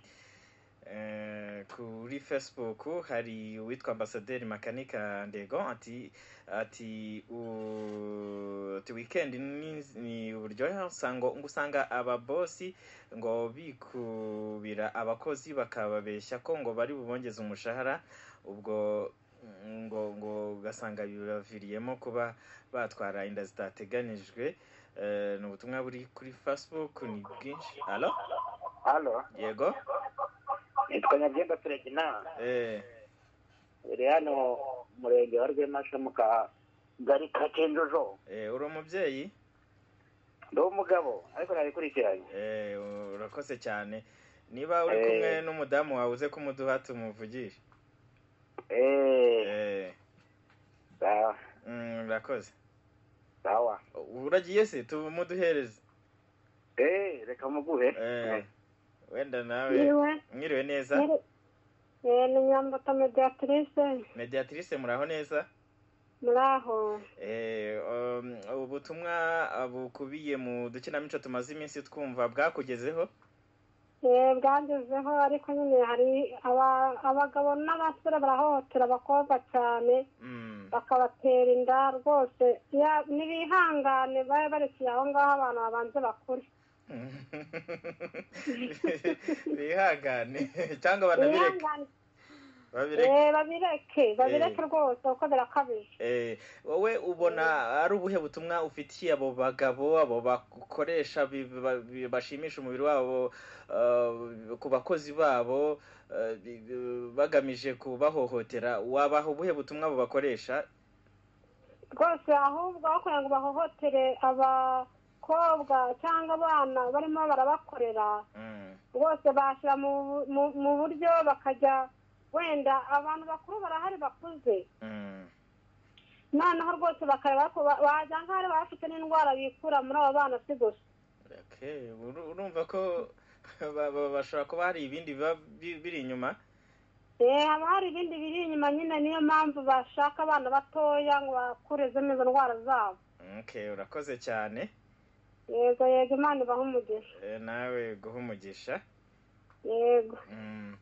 A: Eh, kuri facebook hari uwitwa ambasaderi makanika ndego ati ati u- ati weekend ni, ni uburyohe usanga ngo usanga ababosi ngo bikubira abakozi bakababeshya ko ngo bari bubongeze umushahara ubwo ngo ngo ugasanga bibaviriyemo kuba batwara inda zitateganijwe Eh, ni ubutumwa buri kuri facebook ni bwinshi alo
M: hano
A: yego
M: nitwa nyabyenda perezida
A: eh
M: iri hano mu murenge wa rwemashya mu kagari ka kenjojo
A: Eh, uri umubyeyi
M: ndi umugabo ariko nabikurikiranye
A: Eh, urakoze cyane niba uri kumwe n'umudamu wawe uze kumuduha tumuvugire Eh. Mm, urakoze
M: sawa
A: uragiye se tumuduhereze
M: eh reka muguhe
A: Eh, wenda nawe
N: Yewe.
A: mwiriwe neza
N: Eh, ni nyambato mediatrice
A: mediatrice muraho neza
N: muraho
A: Eh, um, ubutumwa bukubiye mu dukinamico tumaze iminsi twumva bwakugezeho
N: Eh, bwagezeho ariko nyine hari aba- abagabo n'abasore barahohotera abakobwa cyane bakabatera inda rwose Ya- nibihangane babe barekeye aho ngaho abantu babanze bakure
A: bihangane cyangwa banabireke
N: bihangane
A: babireke
N: eh, babireke babireke rwose kuko birakabije
A: Eh, wowe ubona ari ubuhe butumwa ufitiye abo bagabo abo bakoresha biba- bi- bashimisha umubiri wabo eh, ku bakozi babo eh, bi- bi- bagamije kubahohotera wabaha ubuhe butumwa abo bakoresha
N: rwose ahubwo aho kugira ngo bahohotere abakobwa cyangwa abana barimo barabakorera rwose bashyira mu mu- mu buryo bakajya wenda abantu bakuru barahari bakuze noneho rwose bakareba ko ba- wagira nk'aho ari bafite n'indwara bikura muri abo bana si gusa
A: Okay, uru- urumva ko ba- ba- bashobora kuba hari ibindi biba bi- biri inyuma
N: Eh, haba hari ibindi biri inyuma nyine niyo mpamvu bashaka abana batoya ngo bakurezemo izo ndwara zabo
A: Okay, urakoze cyane
N: yego yego imana ibaha umugisha
A: Eh, nawe guha umugisha
N: yego
A: Mm.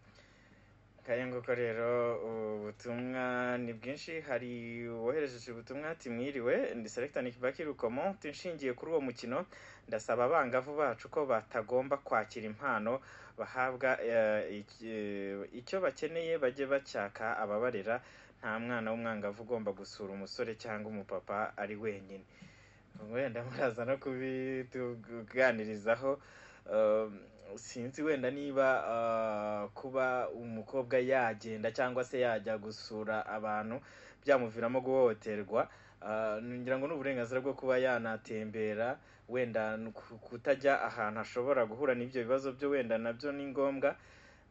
A: kayunguko rero ubutumwa ni bwinshi hari uwoherejeje ubutumwa ati mwiriwe ndi selecta nick bakiri ukomo nshingiye kuri uwo mukino ndasaba abangavu bacu ko batagomba kwakira impano bahabwa eh, iki- eh, icyo bakeneye bajye bacyaka ababarera nta mwana w'umwangavu ugomba gusura umusore cyangwa umupapa ari wenyine wenda muraza no kubituganirizaho Um, sinzi wenda niba uh, kuba umukobwa yagenda cyangwa se yajya gusura abantu byamuviramo guhohoterwa Uh, ngira ngo ni uburenganzira bwo kuba yanatembera wenda n- ku- kutajya ahantu ashobora guhura n'ibyo bibazo byo wenda nabyo ni ngombwa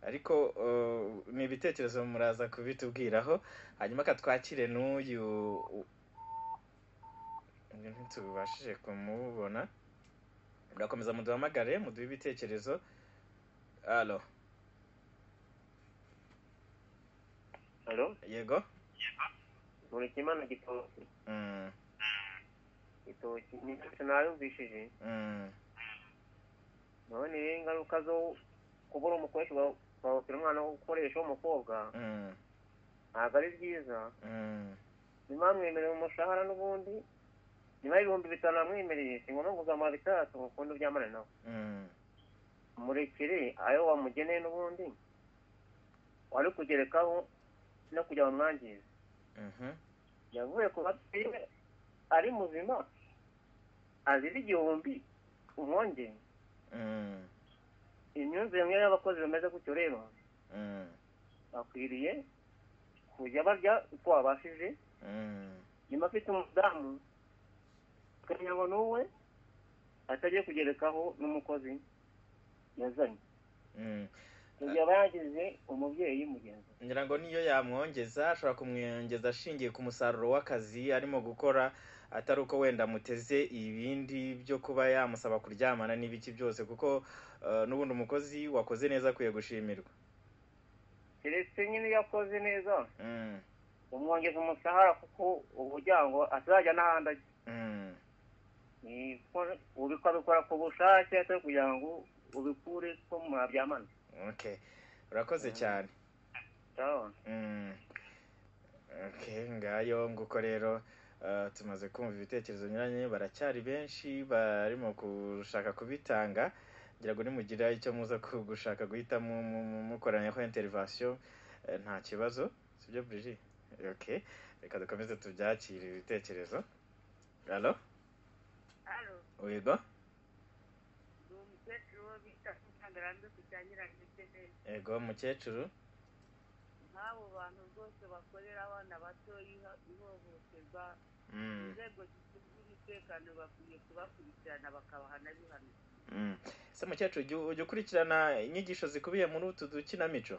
A: ariko uh, ni ibitekerezo muraza kubitubwiraho hanyuma katwakire n'uyu u- ntitubashije kumubona murakomeza muduhamagare muduhe ibitekerezo alo
M: halo
A: yego
M: mureke imana gitoki
A: Mm,
M: gitoki ni cyo nayumvishije
A: mm,
M: naho ni rero ingaruka zo kubura umukoresha ugahotera umwana wo gukoresha w'umukobwa
A: mm,
M: ntabwo ari byiza
A: mm.
M: niba mwemere mu mushahara n'ubundi niba ibihumbi bitanu bamwemereye si ngombwa ngo uzamuha bitandatu ngo ukundi uryamane nawe
A: Mm,
M: murekere ayo wamugeneye n'ubundi wari kugerekaho no kujya bamwangiza
A: mhm,
M: yavuye ku bateye ari muzima azira igihumbi umwongere
A: mm,
M: imyumvire mwe y'abakozi bameze gutyo rero
A: mm,
M: bakwiriye kujya barya utwo babashije
A: mm,
M: nyuma afite umudamu kugira ngo n'uwe atajya kugerekaho n'umukozi yazanye
A: mm.
M: mu gihe aba yagize umubyeyi mugenzi we
A: ngira ngo niyo yamwongeza ashobora kumwongeza ashingiye ku musaruro w'akazi arimo gukora atari uko wenda amuteze ibindi byo kuba yamusaba kuryamana n'ibiki byose kuko eh, n'ubundi umukozi wakoze neza akwiye gushimirwa
M: keretse nyine iyo akoze neza
A: Mm,
M: umwongeza umushahara kuko uburyo ngo atazajya n'ahandi ajya
A: mm,
M: ni uko ukabikora ku bushake atari kugira ngo ubikure ko mwabyamana
A: okay urakoze cyane
M: cyabona
A: Mm. Okay, ngayo nguko rero eh, tumaze kumva ibitekerezo binyuranye baracyari benshi barimo gushaka kubitanga ngira ngo nimugira icyo muza ku- gushaka guhita mu- mu- mu- mukoranyaho interivasiyo nta kibazo sibyo Brigitte okay reka dukomeze tubyakire ibitekerezo alo
K: hano
A: wigo
K: ni umukecuru wo bita ntagarande kucyanyiranye neza
A: ego mukecuru
K: nk'abo bantu rwose bakorera abana batoya iho- ihohoterwa
A: Mm.
K: inzego zishinzwe umutekano bakwiye kubakurikirana bakabahana bihano
A: Mm. se mukecuru ujya- ujya ukurikirana inyigisho zikubiye muri utu dukinamico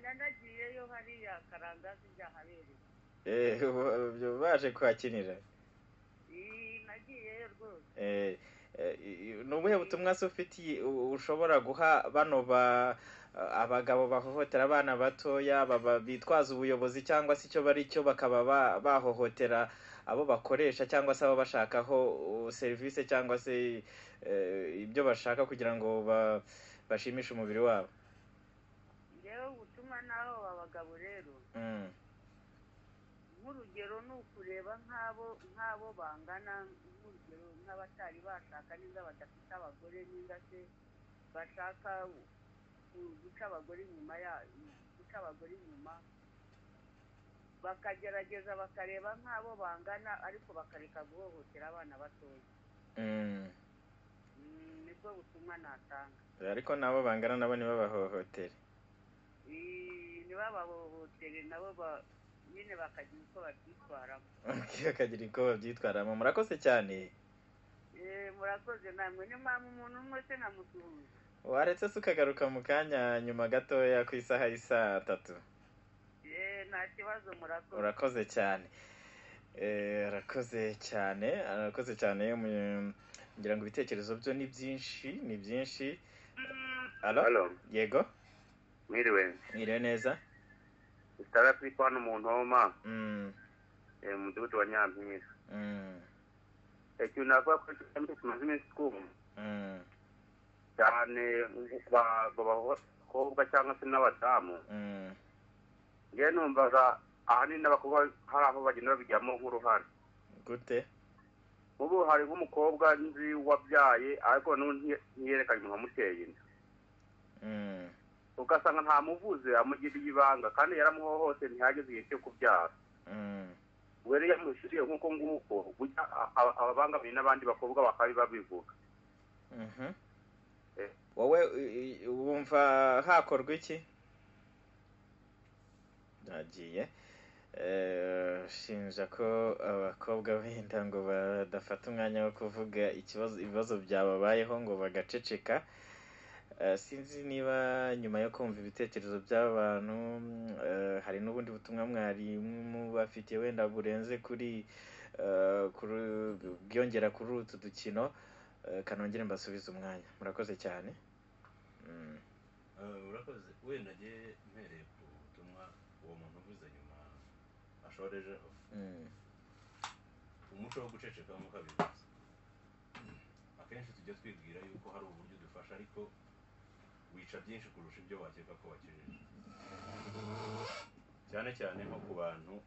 K: nanagiyeyo hariya karangazi byahabereye
A: Eh, ubu- baje kuhakinira
K: Ii, nagiyeyo rwose
A: Eh, eh, ni ubuhe butumwa se ufitiye u- ushobora guha bano ba abagabo bahohotera abana batoya baba- bitwaza ubuyobozi cyangwa se icyo bari cyo bakaba ba- bahohotera abo bakoresha cyangwa se abo bashakaho uh, serivisi cyangwa se eh, ibyo bashaka kugira ngo ba- bashimishe umubiri wabo
K: ngewe ubutumwa n'aho abagabo rero
A: Mm,
K: nk'urugero ni ukureba nk'abo nk'abo bangana nk'urugero nk'abatari bashaka n'inda badafite abagore n'inda se bashaka ku- guca abagore inyuma ya guca abagore inyuma bakagerageza bakareba nk'abo bangana ariko bakareka guhohotera abana batoya
A: mm.
K: Mm, nibwo butumwa natanga
A: ariko nabo bangana nabo ntibabahohotere
K: Ii, ntibabahohotere nabo ba- nyine bakagira uko babyitwaramo
A: bakagira uko babyitwaramo murakoze cyane
K: Eh, murakoze namwe niyo mpamvu umuntu umwe se namusuhuza
A: waretse se ukagaruka mu kanya nyuma gatoya ku isaha y'isaa tatu
K: Eh, nta kibazo murakoze
A: urakoze cyane Eh, arakoze cyane arakoze cyane mu- ngira ngo ibitekerezo byo ni byinshi ni byinshi alo yego
L: mwiriwe
A: mwiriwe neza
L: sitara afite hano mu ntoma
A: Mm,
L: eh, mu mudugudu wa nyampinga
A: mm,
L: ikintu navuga ko kigamije kimaze iminsi twumva
A: mm,
L: cyane ba- ba- abakobwa cyangwa se n'abadamu
A: mm,
L: ngewe numvaga ahanini n'abakobwa hari aho bagenda babijyamo nk'uruhare
A: gute
L: ubu hari nk'umukobwa nzi wabyaye ariko n'ubu nti- ntiyerekanye nkamuteye inda
A: Mm,
L: ugasanga ntamuvuze amugiriye ibanga kandi yaramuhohose ntihageze igihe cyo kubyara
A: mm,
L: rero iyo yamushyiriye nk'uko nguko burya a- a- ababangamiye n'abandi bakobwa bakaba babivuga
A: mhm.
L: Eh.
A: wowe i- i- wumva hakorwa iki nagiye Eh, shinja ko abakobwa benda ngo badafata umwanya wo kuvuga ikibazo ibibazo byababayeho ngo bagaceceka Eh, sinzi niba nyuma yo kumva ibitekerezo by'abantu mm, eh, hari n'ubundi butumwa mwari mubafitiye wenda burenze kuri eh, kuri- bwiyongera kuri utu dukino Eh, kanongere mbasubize umwanya murakoze cyane Mm,
C: Eh, urakoze wenda njye mpereye ku butumwa uwo muntu uvuze nyuma ashorejeho
A: mm,
C: umuco wo gucecekamo ukabivuze akenshi tujya twibwira yuko hari uburyo udufasha ariko wica byinshi kurusha ibyo wakeka ko wakijeje cyane cyane nko ku bantu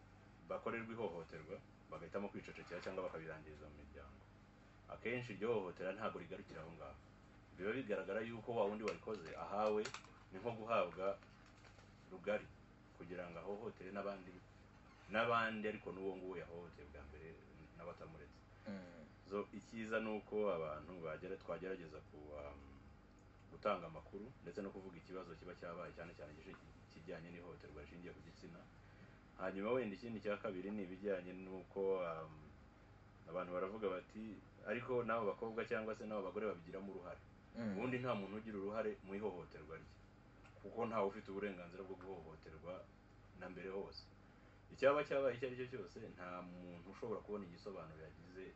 C: bakorerwa ihohoterwa bagahitamo kwicecekera cyangwa bakabirangiza mu miryango akenshi iryo hohotera ntabwo rigarukira aho ngaho biba bigaragara yuko wa wundi warikoze ahawe ni nko guhabwa rugari kugira ngo ahohotere n'abandi n'abandi ariko n'uwo nguwo yahohoteye bwa mbere n'abatamuretse
A: mm,
C: so icyiza ni uko abantu bagera twagerageza ku um, gutanga amakuru ndetse no kuvuga ikibazo kiba cyabaye cyane cyane igice kijyanye n'ihohoterwa rishingiye ku gitsina hanyuma wenda ikindi cya kabiri ni ibijyanye n'uko um, abantu baravuga bati ariko n'abo bakobwa cyangwa se n'abo bagore babigiramo uruhare ubundi nta muntu ugira uruhare mu ihohoterwa rye kuko ntawe ufite uburenganzira bwo guhohoterwa na mbere hose icyaba cyabaye icyo ari cyo cyose nta muntu ushobora kubona igisobanuro yagize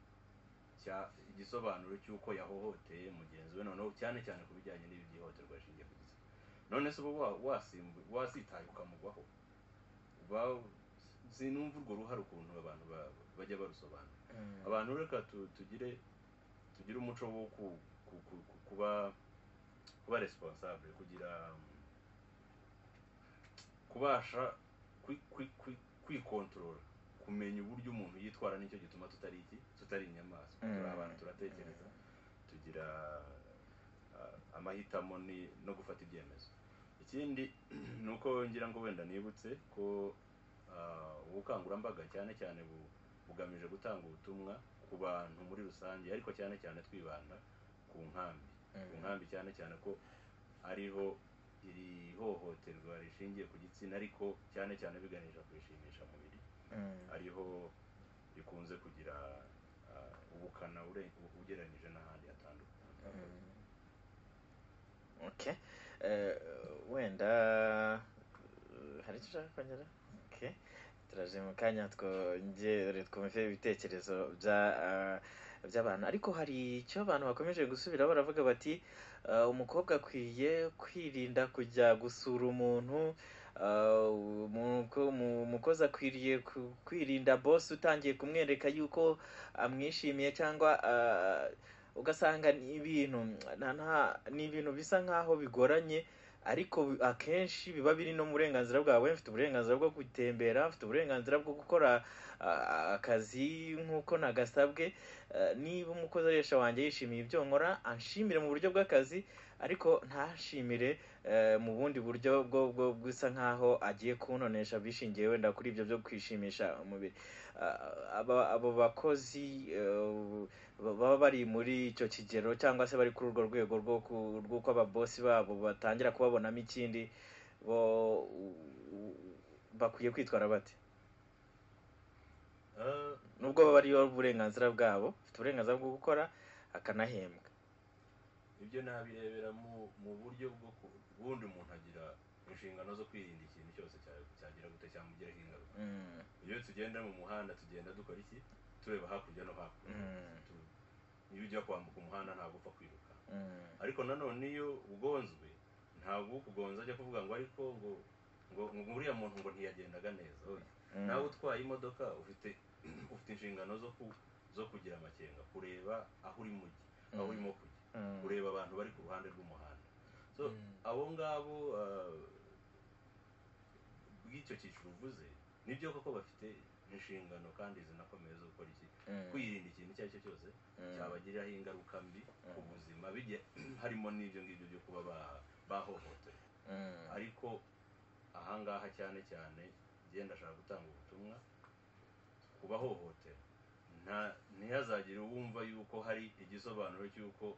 C: cya- igisobanuro cy'uko yahohoteye mugenzi we noneho cyane cyane ku bijyanye n'iby'ihohoterwa rishingiye ku gitsina none se uba wa- wasimbu- wasitaye ukamugwaho Ba- sinumva urwo ruhare ukuntu abantu ba- bajya barusobanura abantu reka tu- tugire tugire umuco wo ku- ku- ku- ku- kuba kuba responsable kugira um, kubasha kwi- kwi- kwi- kwikontorora kumenya uburyo umuntu yitwara nicyo gituma tutari iki tutari inyamaswa
A: Mm.
C: turi abantu turatekereza tugira uh, amahitamo ni- no gufata ibyemezo ikindi ni uko ngira ngo wenda nibutse ko uh, ubukangurambaga cyane cyane bu- bugamije gutanga ubutumwa ku bantu muri rusange ariko cyane cyane twibanda ku nkambi ku nkambi cyane cyane ko ariho iri hohoterwa rishingiye ku gitsina ariko cyane cyane biganisha ku ishimisha mubiri ariho rikunze kugira ah, ubukana ure- ugereranyije n'ahandi hatandukanye
A: Okay. Eh, wenda eh, hari icyo ushaka kongera okay. turaje mu kanya twongere twumve ibitekerezo bya eh, by'abantu ariko hari icyo abantu bakomeje gusubira baravuga bati eh, umukobwa akwiye kwirinda kujya gusura umuntu eh, umuko- mu- umukozi akwiriye ku- kwirinda bosi utangiye kumwereka yuko amwishimiye cyangwa eh, ugasanga ni ibintu nta nta ni ibintu bisa nk'aho bigoranye ariko bi- akenshi biba biri no mu burenganzira bwawe mfite uburenganzira bwo gutembera mfite uburenganzira bwo gukora ah, akazi nk'uko nagasabwe Eh, niba umukoresha wanjye yishimiye ibyo nkora anshimire mu buryo bw'akazi ariko ntashimire eh, mu bundi buryo bwo bwo bisa nk'aho agiye kuntonesha bishingiye wenda kuri ibyo byo kwishimisha umubiri Ah, aba- abo bakozi eh, baba bari muri icyo kigero cyangwa se bari kuri urwo rwego rwo ku- rw'uko ababosi babo batangira kubabonamo ikindi bo u- u- bakwiye kwitwara bate
C: Ah,
A: nubwo baba bariho uburenganzira bwabo bafite uburenganzira bwo gukora akanahembwa
C: ibyo nabirebera mu mu buryo bwo ku- ubundi umuntu agira inshingano zo kwirinda ikintu cyose cya- cyagira gute cyamugiraho ingaruka
A: Mm.
C: iyo tugenda mu muhanda tugenda dukora iki tureba hakurya no hakuno
A: Mm.
C: Tu- iyo ujya kwambuka umuhanda ntabwo upfa kwiruka
A: Mm.
C: ariko nanone iyo ugonzwe ntabwo ukugonza ajya kuvuga ngo ariko ngo ngo ngo uriya muntu ngo ntiyagendaga neza oya
A: Mm.
C: nawe utwaye imodoka ufite ufite inshingano zo ku zo kugira amakenga kureba aho uri mujyi aho
A: Mm.
C: urimo kujya
A: Mm.
C: kureba abantu bari ku ruhande rw'umuhanda so abo ngabo ah, bw'icyo cyiciro uvuze nibyo koko bafite inshingano kandi zinakomeye zo gukora iki
A: Mm.
C: kwirinda ikintu icyo ari cyo cyose
A: Mm.
C: cyabagiraho ingaruka mbi ku buzima bijye harimo n'ibyo ngibyo byo kuba ba- bahohotewe
A: Mm.
C: ariko ahangaha cyane cyane ngenda ashaka gutanga ubutumwa ku bahohotera nta- ntihazagire uwumva yuko hari igisobanuro cy'uko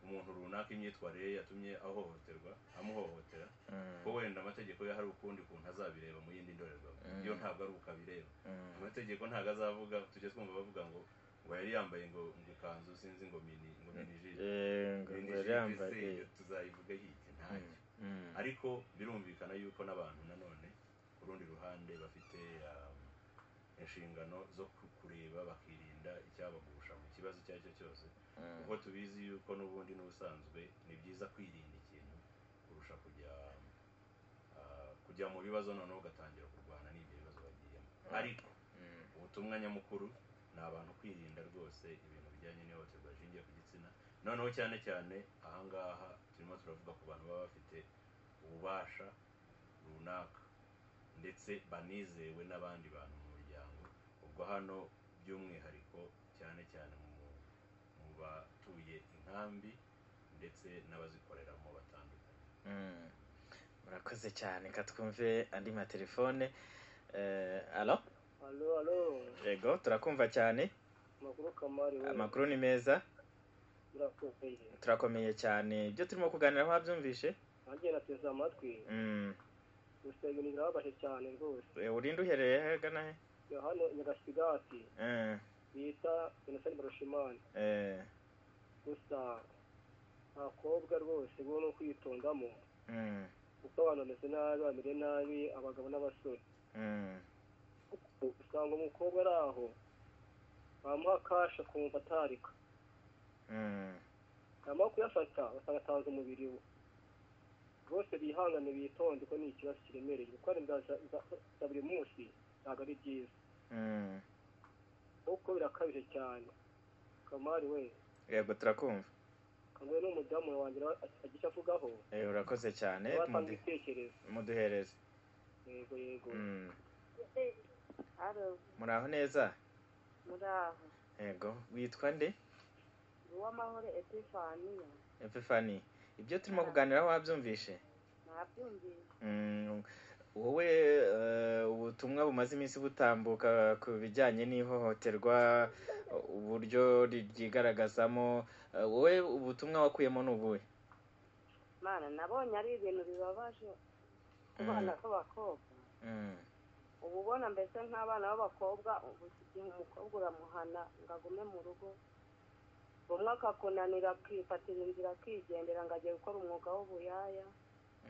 C: umuntu runaka imyitwarire ye yatumye ahohoterwa amuhohotera
A: Mm.
C: ko wenda amategeko ye hari ukundi kuntu azabireba mu yindi ndorerwamo
A: Mm.
C: iyo ntabwo ari uko abireba
A: Mm.
C: amategeko ntabwo azavuga tujye twumva bavuga ngo ngo yari yambaye ngo ngo ikanzu sinzi ngo mini ngo mini
A: Eh, ngo- ngo yari yambaye-
C: jire tuzayivuga hirya ntacyo
A: Mm.
C: ariko birumvikana yuko n'abantu nanone ku rundi ruhande bafite um, inshingano zo ku- kureba bakirinda icyabagusha mu kibazo icyo ari cyo cyose
A: Mm.
C: kuko tubizi yuko n'ubundi n'ubusanzwe ni byiza kwirinda ikintu kurusha kujya ah, kujya mu bibazo noneho ugatangira kurwana n'ibyo bibazo bagiyemo ariko ubutumwa nyamukuru ni abantu kwirinda rwose ibintu bijyanye n'ihohoterwa rishingiye ku gitsina noneho cyane cyane ahangaha turimo turavuga ku bantu baba bafite ububasha runaka ndetse banizewe n'abandi bantu mu muryango ubwo hano by'umwihariko cyane cyane mu mu batuye inkambi ndetse n'abazikoreramo batandukanye
A: Mm. murakoze cyane ka twumve andi matelefone eh, alo
I: alo alo
A: yego turakumva cyane
I: amakuru kamari we
A: amakuru ni meza
I: murakomeye
A: turakomeye cyane ibyo turimo kuganira wabyumvishe
I: nanjye nateze amatwi
A: Mm.
I: gusa ibintu birababaje cyane rwose
A: Eh, urinde uherereye hagana he
I: Ya hano nyagasigati
A: Eh,
I: bita jenoside barushimani
A: eh,
I: gusa
O: abakobwa rwose bo no kwitungamo kuko abantu bameze nabi bamere nabi abagabo n'abasore usanga umukobwa ari aho bamuha kasha akumva atarika yamara kuyafata basanga atanze umubiri we rwose bihangane bitonde ko ni ikibazo kiremereye gukora inda za buri munsi ntabwo ari byiza kuko birakabije cyane kamari we
A: yego turakumva
O: kamwe n'umudamu wanjye agiye avugaho
A: Eh, urakoze cyane
O: watanga
A: Mudu-
O: ibitekerezo
A: muduhereze
O: yego yego
A: Mm.
P: haro
A: muraho neza
P: muraho
A: yego witwa nde
P: uw'amahoro epifaniya
A: epifani ibyo turimo kuganiraho wabyumvishe
P: ntabyumvise
A: Mm, wowe eh, ubutumwa bumaze iminsi butambuka ku bijyanye n'ihohoterwa uburyo ri- ryigaragazamo eh, wowe ubutumwa wakuyemo ni ubuhe
P: mana nabonye ari ibintu bibabaje ku bana b'abakobwa
A: Mm,
P: uba ubona mbese nk'abana b'abakobwa ubu igihe umukobwa uramuhana ngo agume mu rugo bumwe akakunanira akifatira inzira akigendera ngo agiye gukora umwuga w'ubuyaya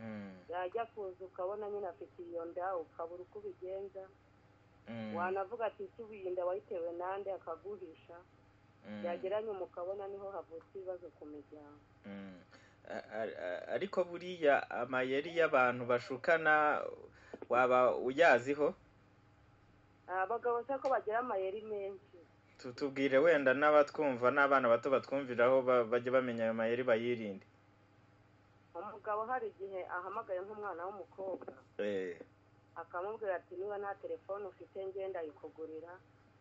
A: mm,
P: yajya kuza ukabona nyine afite iyo nda ukabura uko ubigenza
A: mm,
P: wanavuga ati ese ubu iyi nda wayitewe nande akaguhisha
A: mm,
P: yageranye umukabona niho havutse ibibazo ku miryango
A: mm. A- a- a- ariko buriya amayeri y'abantu bashukana waba uyaziho
P: Ah, abagabo se ko bagira amayeri menshi
A: tutubwire wenda n'abatwumva n'abana bato batwumviraho ba- bajye bamenya ayo mayeri bayirinde
P: umugabo hari igihe ahamagaye nk'umwana w'umukobwa
A: Eh,
P: akamubwira ati niba nta telefone ufite ngenda ayikugurira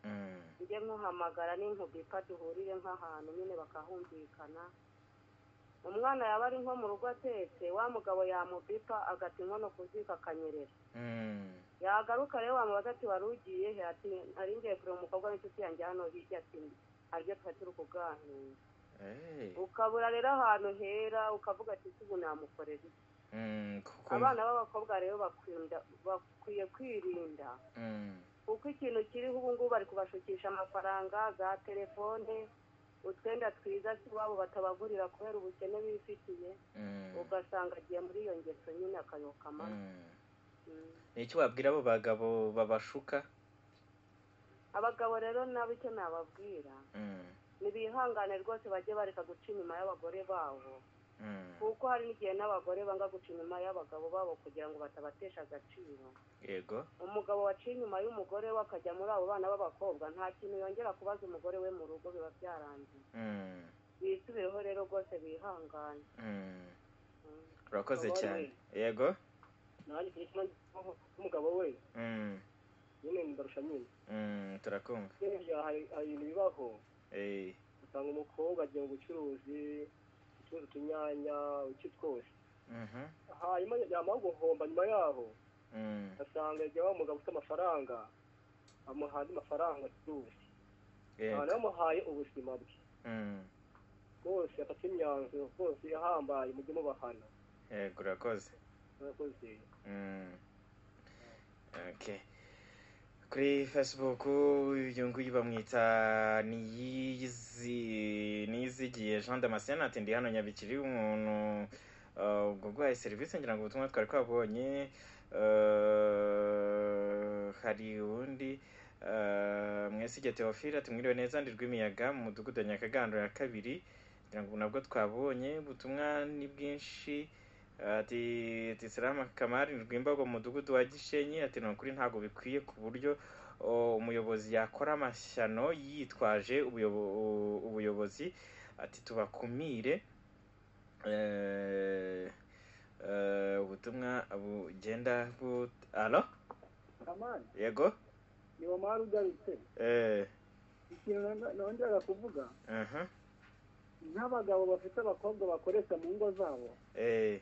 A: mm,
P: njye nkuhamagara n'inkubika duhurire nk'ahantu nyine bakahumvikana umwana yaba ari nko mu rugo atetse wa mugabo yamubipa agata inkono ku ziko akanyerera
A: mm,
P: yagaruka rero wamubaza ati wari ugiye he ati nari ngiye kureba umukobwa w'inshuti yanjye hano hirya ati aribyo twari turi kuganira
A: eh,
P: ukabura rero ahantu hera ukavuga ati ese ubu namukorera iki
A: mm, kuko-
P: abana b'abakobwa rero bakwirinda bakwiye kwirinda
A: mm,
P: kuko ikintu kiriho ubu ngubu bari kubashukisha amafaranga za telefone utwenda twiza si iwabo batabagurira kubera ubukene bifitiye
A: mm,
P: ugasanga agiye muri iyo ngeso nyine akayoka amabi
A: mm. ni iki wabwira abo bagabo babashuka
P: abagabo rero nabo icyo nababwira
A: Mm,
P: nibihangane rwose bajye bareka guca inyuma y'abagore babo
A: mm,
P: kuko hari n'igihe n'abagore banga guca inyuma y'abagabo babo kugira ngo batabatesha agaciro
A: yego
P: umugabo waciye inyuma y'umugore we akajya muri abo bana b'abakobwa nta kintu yongera kubaza umugore we mu rugo biba byarangiye
A: Mm,
P: bisubireho rero rwose bihangane
A: mm. urakoze
O: Abari
A: cyane
O: we.
A: yego
O: nanjye ku gitsina cy'umugabo we
A: Mm,
O: nyine ndarusha nyine
A: mm, turakumva
O: nyine bya- hari hari ibintu bibaho
A: Eh,
O: usanga umukobwa agiye mu bucuruzi ucuruza utunyanya iki twose
A: mhm,
O: hanyuma yamara guhomba nyuma yaho
A: mm,
O: asanga yagiye wa mugabo ufite amafaranga amuha andi mafaranga acuruza
A: yego,
O: abantu bamuhaye ubuzima bwe
A: mm,
O: bwose afata imyanzuro bwose yahambaye mujye mubahana
A: yego urakoze
O: murakoze
A: Mm. Okay. kuri facebook uyu nguyu bamwita niyizi niyizigiye jean damascene ati ndi hano nyabikiri umuntu uh, ubwo guhaye serivisi ngira ngo ubutumwa twari twabonye uh, hari uwundi uh, mwesige teofile ati mwiriwe neza ndi rw'imiyaga mu mudugudu wa nyakagando ya kabiri ngira ngo nabwo twabonye ubutumwa ni bwinshi ati ati salama kamari rwimbago mu mudugudu wa gishenyi ati ni ukuri ntabwo bikwiye ku buryo o, umuyobozi yakora amashyano yitwaje ubuyobo- u- ubuyobozi ati tubakumire Eh, eh, ubutumwa bugenda but alo
J: kamani
A: yego
J: ni wamara ugarutse
A: eh
J: ikintu nong- nongeraga kuvuga
A: aha
J: nk'abagabo bafite abakobwa bakoresha mu ngo zabo
A: eh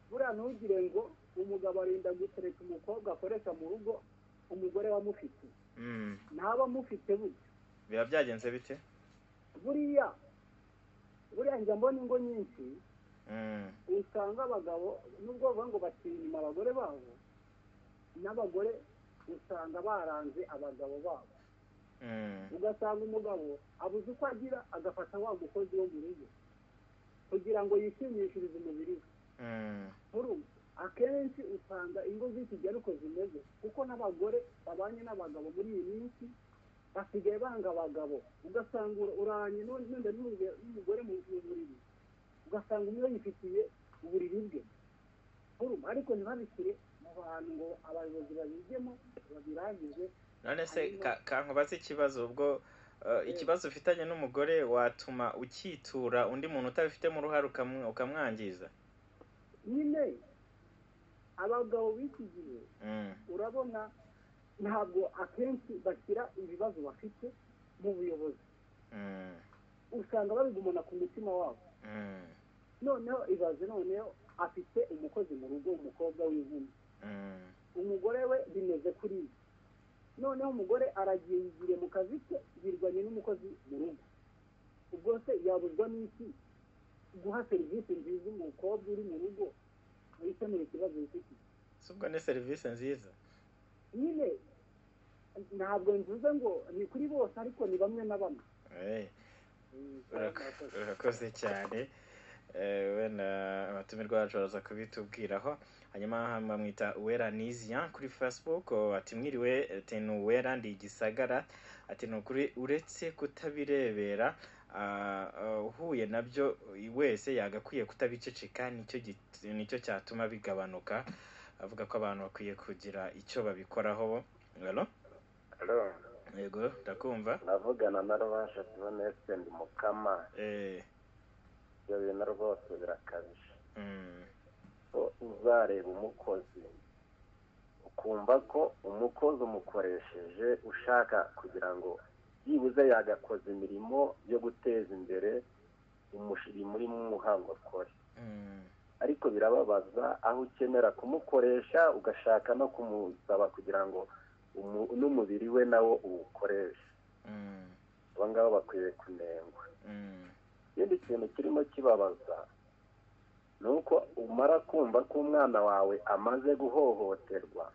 J: buriya ntugire ngo umugabo arinda gutereka umukobwa akoresha mu rugo umugore wamufite
A: mm
J: ntaba amufite burya
A: biba byagenze bite
J: buriya buriya njya mbona ingo nyinshi
A: mm
J: usanga abagabo nubwo bavuga ngo batinya inyuma abagore babo n'abagore usanga baranze abagabo babo
A: mm
J: ugasanga umugabo abuze uko agira agafata wa mukozi wo mu rugo kugira ngo yishimishirize umubiri we nkuru akenshi usanga ingo z'iki gihe ariko zimeze kuko n'abagore babanye n'abagabo muri iyi minsi basigaye banga abagabo ugasanga ura- uranye n'undi n'undi n'undi- n'umugore mu mu buriri ugasanga umwe yifitiye uburiri bwe nkuru ariko ntibabishyire mu bantu ngo abayobozi babigemo babirangize
A: none se ka- kankubaze ikibazo ubwo eh, ikibazo ufitanye n'umugore watuma ukitura undi muntu utabifitemo uruhare ukamu- ukamwangiza
J: nyine abagabo b'iki gihe
A: Mm.
J: urabona ntabwo akenshi bashyira ibibazo bafite mu buyobozi
A: Mm.
J: usanga babigumana ku mutima wabo
A: Mm.
J: noneho ibaze noneho afite umukozi mu rugo umukobwa w'inkumi
A: Mm.
J: umugore we bimeze kuri ibi noneho umugore aragingire mu kazi ke yirwanye n'umukozi mu rugo ubwo se yabuzwa n'iki guha serivisi nziza umukobwa uri mu rugo wikemura ikibazo bifite
A: si ubwo ni serivisi nziza
J: nyine ntabwo mvuze ngo ni kuri bose ariko ni bamwe na bamwe
A: Eh, urak- urakoze cyane Eh, wenda abatumirwa bacu baraza kubitubwiraho hanyuma bamwita uwera nizian kuri facebook oh, ati mwiriwe ati ni uwera ndi igisagara ati ni ukuri uretse kutabirebera ah, ah, uhuye nabyo wese yagakwiye kutabiceceka nicyo git- nicyo cyatuma bigabanuka avuga ko abantu bakwiye kugira icyo babikoraho Hello?
Q: Hello.
A: yego ndakumva
Q: Navugana na Rubasha tubona Estendi Mukama.
A: Eh.
Q: Ibyo bintu rwose birakabije.
A: Mm.
Q: Ko uzareba umukozi ukumva ko umukozi umukoresheje ushaka kugira ngo byibuze yagakoze imirimo yo guteza imbere umurimo urimo umuhango akore ariko birababaza aho ukenera kumukoresha ugashaka no kumusaba kugira ngo umu- n'umubiri we nawo uwukoreshe abo ngabo bakwiye kunengwa ikindi kintu kirimo kibabaza ni uko umara kumva ko umwana wawe amaze guhohoterwa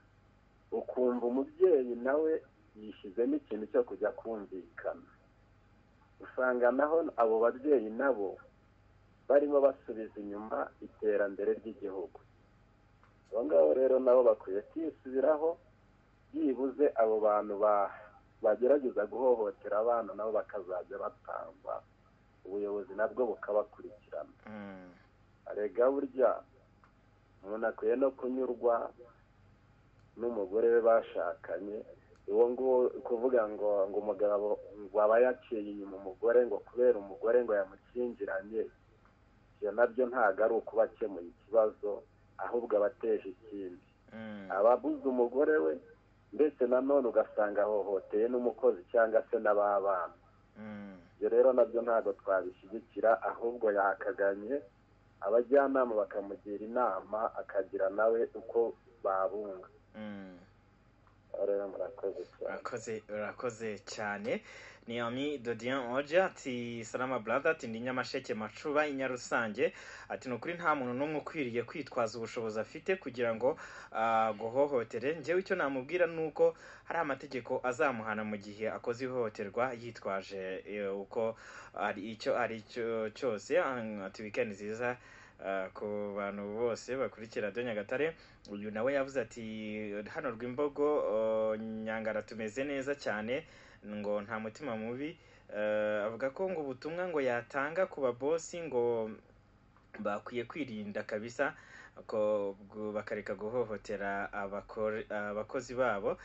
Q: ukumva umubyeyi nawe yishyizemo ikintu cyo kujya kumvikana usanga naho abo babyeyi nabo barimo basubiza inyuma iterambere ry'igihugu abo ngabo rero nabo bakwiye kwisubiraho byibuze abo bantu ba- bagerageza guhohotera abana nabo bakazajya batangwa ubuyobozi nabwo bukabakurikirana
A: Mm.
Q: arega burya umuntu akwiye no kunyurwa n'umugore we bashakanye uwo nguwo kuvuga ngo ngo umugabo ngo aba yaciye inyuma umugore ngo kubera umugore ngo yamukingiranye ibyo nabyo ntabwo ari ukuba akemuye ikibazo ahubwo aba ateje ikindi aba abuze umugore we ndetse nanone ugasanga ahohoteye n'umukozi cyangwa se n'ababana ibyo rero nabyo ntabwo twabishyigikira ahubwo yakaganye abajyanama bakamugira inama akagira nawe uko babunga
A: Mm.
Q: Aho rero murakoze cyane
A: urakoze urakoze cyane ni ami dodian oja ati salama brother ati ndi nyamasheke macuba inyarusange ati ni ukuri nta muntu n'umwe ukwiriye kwitwaza ubushobozi afite kugira ngo aguhohotere njyewe icyo namubwira ni uko hari amategeko azamuhana mu gihe akoze ihohoterwa yitwaje eh, uko ari icyo ari cyo cyose Ah, ati weekend nziza Ah, ku bantu bose bakurikira radiyo nyagatare uyu nawe yavuze ati hano rw'imbogo oh, nyangara tumeze neza cyane ngo nta mutima mubi Eh, avuga ko ngo ubutumwa ngo yatanga ku babosi ngo bakwiye kwirinda kabisa ko bwo- bakareka guhohotera abakore- abakozi babo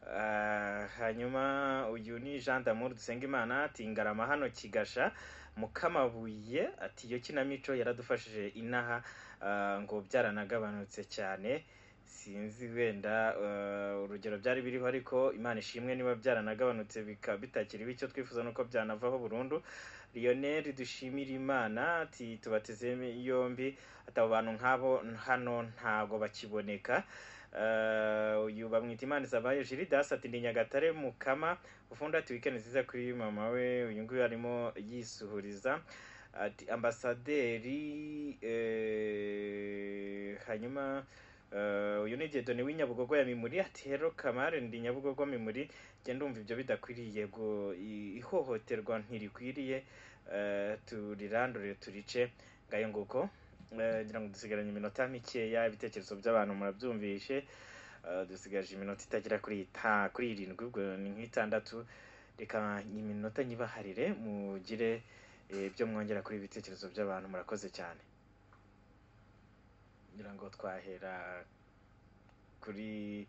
A: Ah, hanyuma uyu ni jean d'amour dusengimana ati ngarama hano kigasha mukamabuye ati iyo kinamico yaradufashije inaha ah, ngo byaranagabanutse cyane sinzi wenda eh, urugero byari biriho ariko imana ishimwe niba byaranagabanutse bika bitakiriho icyo twifuza nuko byanavaho burundu lionel dushimira imana ati tubateze yombi ati abo bantu nk'abo hano ntago bakiboneka Eh, uyu bamwita imana zabaye jiridas ati ni nyagatare mukama ufundi ati wikendi nziza kuri mama we uyu nguyu arimo yisuhuriza ati ambasaderi eh, hanyuma eh, uyu ni gedoni w'inyabugogo ya mimuri ati hero kamare ndi nyabugogo mimuri njye ndumva ibyo bidakwiriye ngo i- ihohoterwa ntirikwiriye eh, turirandure turice ngayo nguko Eh, ngira ngo dusigaranye iminota mikeya ibitekerezo by'abantu murabyumvishe Eh, dusigaje iminota itagera kuri ita kuri irindwi ubwo ni nk'itandatu reka iminota nyibaharire mugire eh, ibyo mwongera kuri ibitekerezo by'abantu murakoze cyane ngira ngo twahera kuri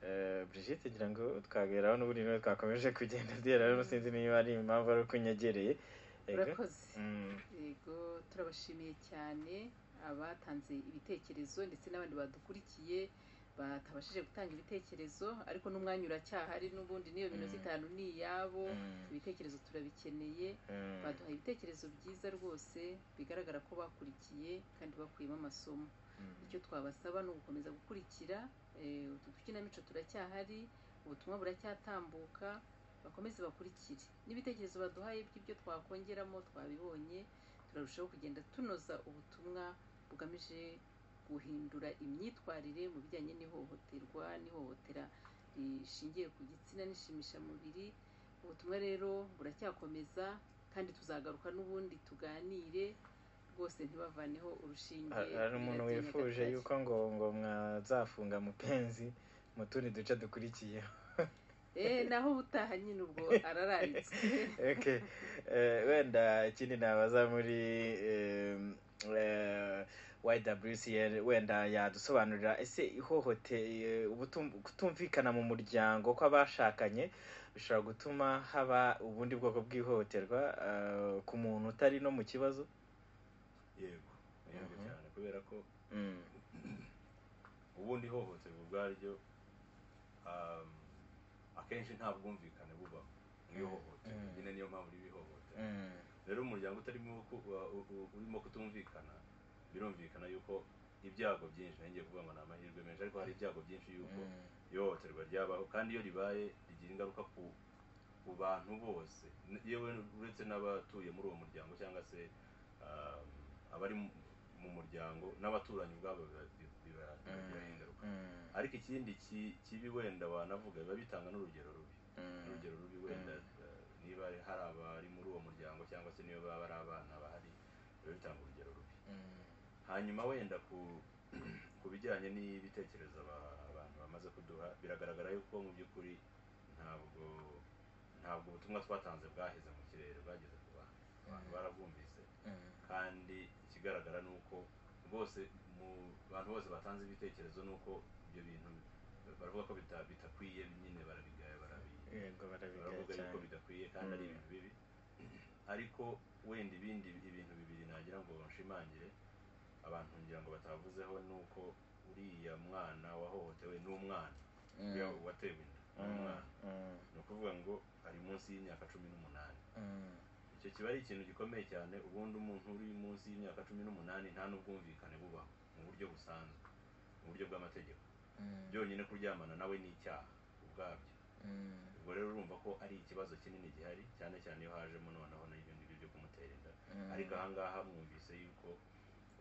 A: eh, Brigitte ngira ngo twageraho n'ubundi niwe twakomeje kugenda duheraho sinzi niba ari impamvu ari uko unyegereye Ego.
B: Urakoze.
A: Mm.
B: yego turabashimiye cyane abatanze ibitekerezo ndetse n'abandi badukurikiye batabashije gutanga ibitekerezo ariko n'umwanya uracyahari n'ubundi n'iyo minota
A: Mm.
B: itanu ni iyabo
A: Mm.
B: ibitekerezo turabikeneye
A: Mm.
B: baduhaye ibitekerezo byiza rwose bigaragara ko bakurikiye kandi bakuyemo amasomo icyo twabasaba ni ugukomeza gukurikira eh, utu dukinamico turacyahari ubutumwa buracyatambuka bakomeze bakurikire n'ibitekerezo baduhaye by'ibyo twakongeramo twabibonye turarushaho kugenda tunoza ubutumwa bugamije guhindura imyitwarire mu bijyanye n'ihohoterwa n'ihohotera rishingiye ku gitsina n'inshimishamubiri ubutumwa rero buracyakomeza kandi tuzagaruka n'ubundi tuganire rwose ntibavaneho urushinge
A: Ha- hari umuntu
B: rya
A: wifuje
B: Nyagatare.
A: yuko ngo ngo mwazafunga mupenzi mu tundi duce dukurikiyeho
B: Eh, naho ubutaha nyine ubwo arararitswe
A: Okay. Eh, wenda ikindi nabaza muri em, eh, YWCA wenda yadusobanurira ese ihohote eh, ubutum- kutumvikana mu muryango kw'abashakanye bishobora gutuma haba ubundi bwoko bw'ihohoterwa eh, ku muntu utari no mu kibazo
C: yego yego
A: Mhm.
C: cyane kubera ko
A: Mm.
C: ubundi ihohoterwa ubwaryo um, akenshi nta bwumvikane bubaho mu ihohoterwa
A: Mm.
C: nyine niyo mpamvu riba ihohoterwa
A: Mm.
C: rero umuryango utarimo ku- wa- u- u- urimo kutumvikana birumvikana yuko ibyago byinshi nangiye kuvuga ngo ni amahirwe menshi ariko hari ibyago byinshi yuko ihohoterwa ryabaho kandi iyo ribaye rigira ingaruka ku ku bantu bose N- yewe uretse n'abatuye muri uwo muryango cyangwa se um, abari mu- mu muryango n'abaturanyi ubwabo biba- biba- biba- bibagiraho ingaruka ariko ikindi ki- kibi wenda wanavuga biba bitanga n'urugero rubi urugero rubi wenda eh, niba hari abari muri uwo muryango cyangwa se niba baba ari abana bahari biba bitanga urugero rubi hanyuma wenda ku ku bijyanye n'ibitekerezo aba- abantu bamaze kuduha biragaragara yuko mu by'ukuri ntabwo ntabwo ubutumwa twatanze bwaheze mu kirere bwageze ku bantu abantu barabwumvise kandi ikigaragara ni uko bose mu bantu bose batanze ibitekerezo ni uko ibyo bintu baravuga ko bita- bidakwiye nyine barabigaya barabi
A: Yego, barabigaya
C: baravuga yuko
A: cyane.
C: bidakwiye kandi ari
A: Mm.
C: ibintu bibi ariko wenda ibindi ibintu bibiri nagira ngo nshimangire abantu ngira ngo batavuzeho ni uko uriya mwana wahohotewe ni umwana
A: Mm.
C: uriya watewe inda ni
A: Mm,
C: umwana
A: mm.
C: ni ukuvuga ngo ari munsi y'imyaka cumi n'umunani
A: Mm.
C: icyo kiba ari ikintu gikomeye cyane ubundi umuntu uri munsi y'imyaka cumi n'umunani nta n'ubwumvikane bubaho mu buryo busanzwe mu buryo bw'amategeko
A: Mm.
C: byonyine kuryamana nawe ni icyaha ubwabyo
A: Mm.
C: ubwo rero urumva ko ari ikibazo kinini gihari cyane cyane iyo hajemo noneho n'ibyo ngibyo byo kumutera inda
A: Mm.
C: ariko ahangaha mwumvise yuko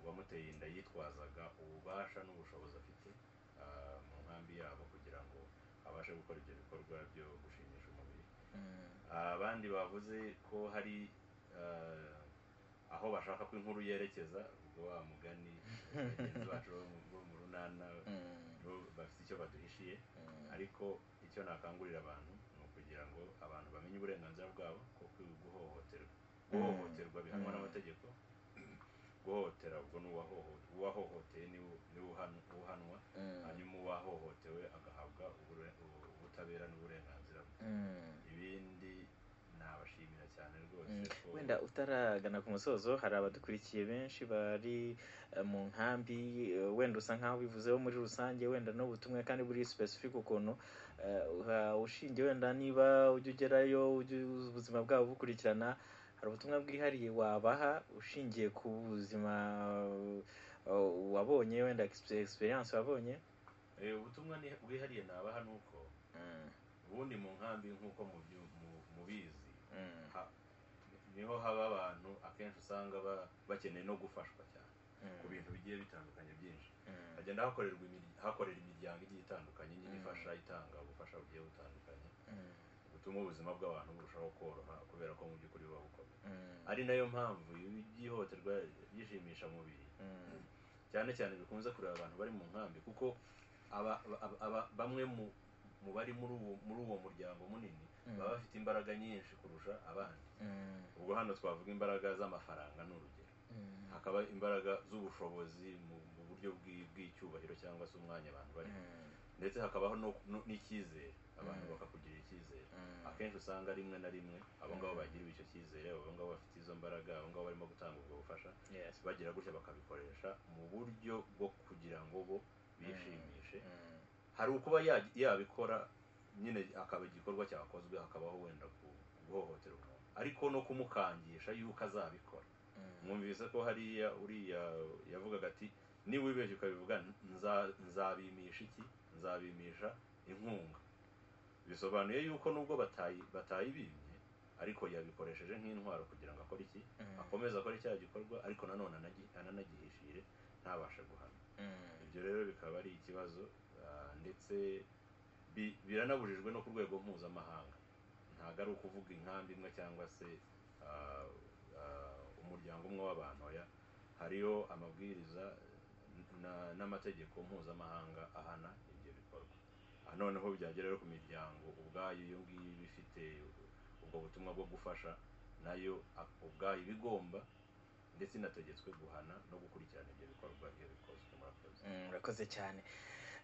C: uwamuteye inda yitwazaga ububasha n'ubushobozi afite ah, mu nkambi yabo kugira ngo abashe gukora ibyo bikorwa byo gushimisha umubiri abandi bavuze ko hari ah, aho bashaka ko inkuru yerekeza ubwo wa mugani bagenzi bacu bo mu- bo mu runana bo bafite icyo baduhishiye ariko icyo nakangurira abantu ni ukugira ngo abantu bamenye uburenganzira bwabo ko kwi- guhohoterwa guhohoterwa bihanwa
A: Mm.
C: n'amategeko guhohotera ubwo ni uwahoho- uwahohoteye ni we- ni we uhanu- uhanwa
A: Mm.
C: hanyuma uwahohotewe agahabwa ubure- ubu- ubutabera n'uburenganzira bwe
A: Mm.
C: ibindi nabashimira cyane rwose
A: Mm.
C: ko
A: wenda utaragana ku musozo hari abadukurikiye benshi bari eh, mu nkambi eh, wenda usa nkaho bivuzeho muri rusange wenda n'ubutumwa kandi buri specific ukuntu eh, uha- ushingiye wenda niba ujya ugerayo ujya ubuzima bwabo bukurikirana hari ubutumwa bwihariye wabaha ushingiye ku buzima eh, wabonye wenda expe- experience wabonye
C: Eh, ubutumwa ni- bwihariye nabaha ni uko ubundi mu nkambi nk'uko mubyu- mu- mubizi ha- niho haba abantu akenshi usanga ba- bakeneye no gufashwa cyane ku bintu bigiye bitandukanye byinshi hagenda hakorerwa imirya- hakorera imiryango igiye itandukanye nyine
A: Mm.
C: ifasha itanga ubufasha bugiye butandukanye butuma ubuzima bw'abantu burushaho koroha kubera ko mu by'ukuri buba bukomeye ari nayo mpamvu ihohoterwa ryishimisha mubiri cyane cyane bikunze kureba abantu bari mu nkambi kuko aba aba- aba- bamwe mu mu bari muri uwo muri uwo muryango munini
D: Mm.
C: baba bafite imbaraga nyinshi kurusha abandi ubwo hano twavuga imbaraga z'amafaranga ni urugero hakaba imbaraga z'ubushobozi mu mu buryo bw'i- bw'icyubahiro cyangwa se umwanya abantu barimo ndetse hakabaho no- no- n'icyizere abantu bakakugirira icyizere akenshi usanga rimwe na rimwe abo ngabo bagiriwe icyo cyizere abo ngabo bafite izo mbaraga abo ngabo barimo gutanga ubwo bufasha
A: Yes.
C: bagira gutya bakabikoresha mu buryo bwo kugira ngo bo bishimishe hari ukuba ya- yabikora nyine akaba igikorwa cyakozwe hakabaho wenda ku- guhohotera umuntu ariko no kumukangisha yuko azabikora mwumvise ko hariya uriya yavugaga ati niba wibeshye ukabivuga nza- nzabimisha iki nzabimisha inkunga bisobanuye yuko nubwo batayi batayibimye ariko yabikoresheje nk'intwaro kugira ngo akore iki
D: Mm.
C: akomeze akore cya gikorwa ariko nanone anagi- ananagihishire ntabashe guhana ibyo rero bikaba ari ikibazo ah, ndetse bi- biranabujijwe no ku rwego mpuzamahanga ntabwo ari ukuvuga inkambi imwe cyangwa se ah, ah, umuryango umwe w'abantu oya hariho amabwiriza eh, na- n'amategeko mpuzamahanga ahana ibyo bikorwa aha noneho byagera rero ku miryango ubwayo iyo ngiyo iba ifite ubwo butumwa bwo gufasha nayo a- ubwayo iba igomba ndetse inategetswe guhana no gukurikirana ibyo bikorwa iyo bikozwe murakoze
A: Mm, urakoze cyane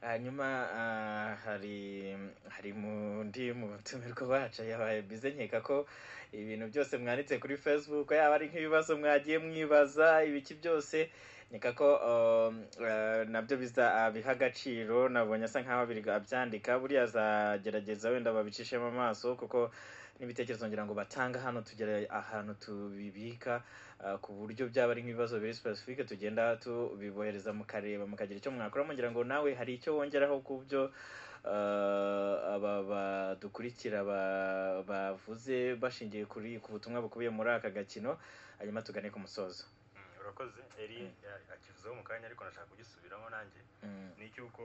A: hanyuma ah, hari hari mu ndi mu tumirwa wacu yabaye bize nkeka ko ibintu byose mwanditse kuri facebook yaba ari nk'ibibazo mwagiye mwibaza ibiki byose nkeka ko um, ah, nabyo biza abiha agaciro nabonye asa nk'aho abiri- abyandika buriya azagerageza wenda babicishemo amaso kuko n'ibitekerezo ngira ngo batanga hano tugera ahantu tubibika ah, ku buryo byaba ari nk'ibibazo biri specific tugenda tubibohereza mukareba mukagira icyo mwakora mugira ngo nawe hari icyo wongeraho ku byo ah, aba badukurikira ba- bavuze bashingiye kuri ku butumwa bukubiye muri aka gakino hanyuma tugane ku musozo
D: urakoze eri akivuzeho mu kanya ariko nashaka kugisubiramo nanjye
A: Mm.
D: ni icy'uko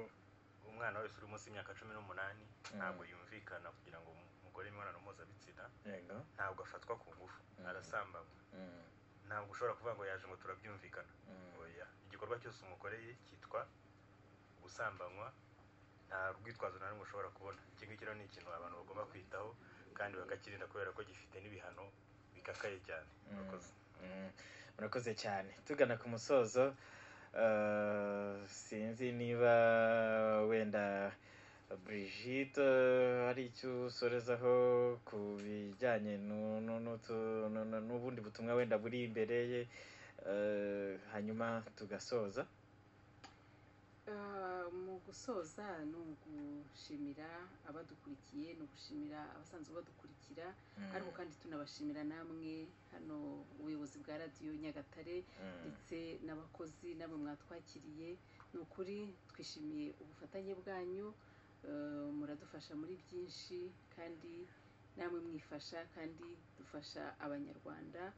D: umwana wese uri munsi y'imyaka cumi n'umunani
A: Mm.
D: ntabwo yumvikana kugira ngo umugore imibonano mpuzabitsina
A: yego
D: ntabwo afatwa ku ngufu
A: Mm.
D: arasambanywa
A: Mm,
D: ntabwo ushobora kuvuga ngo yaje ngo turabyumvikana
A: mm,
D: oya igikorwa cyose umukoreye cyitwa gusambanywa nta rwitwazo na rumwe ushobora kubona iki ngiki rero ni ikintu abantu bagomba kwitaho kandi bakakirinda kubera ko gifite n'ibihano bikakaye cyane
A: mm, mm. murakoze cyane tugana ku musozo ah, sinzi niba wenda Brigitte hari icyo usorezaho ku bijyanye nu- nu- n'utu- nu- nu- n'ubundi butumwa wenda buri imbere ye eh, hanyuma tugasoza
B: Ah, mu gusoza ni ugushimira abadukurikiye ni ugushimira abasanzwe badukurikira
A: Mm.
B: ariko kandi tunabashimira namwe hano ubuyobozi bwa radiyo nyagatare
A: Mm.
B: ndetse n'abakozi namwe mwatwakiriye ni ukuri twishimiye ubufatanye bwanyu eh, muradufasha muri byinshi kandi namwe mwifasha kandi dufasha abanyarwanda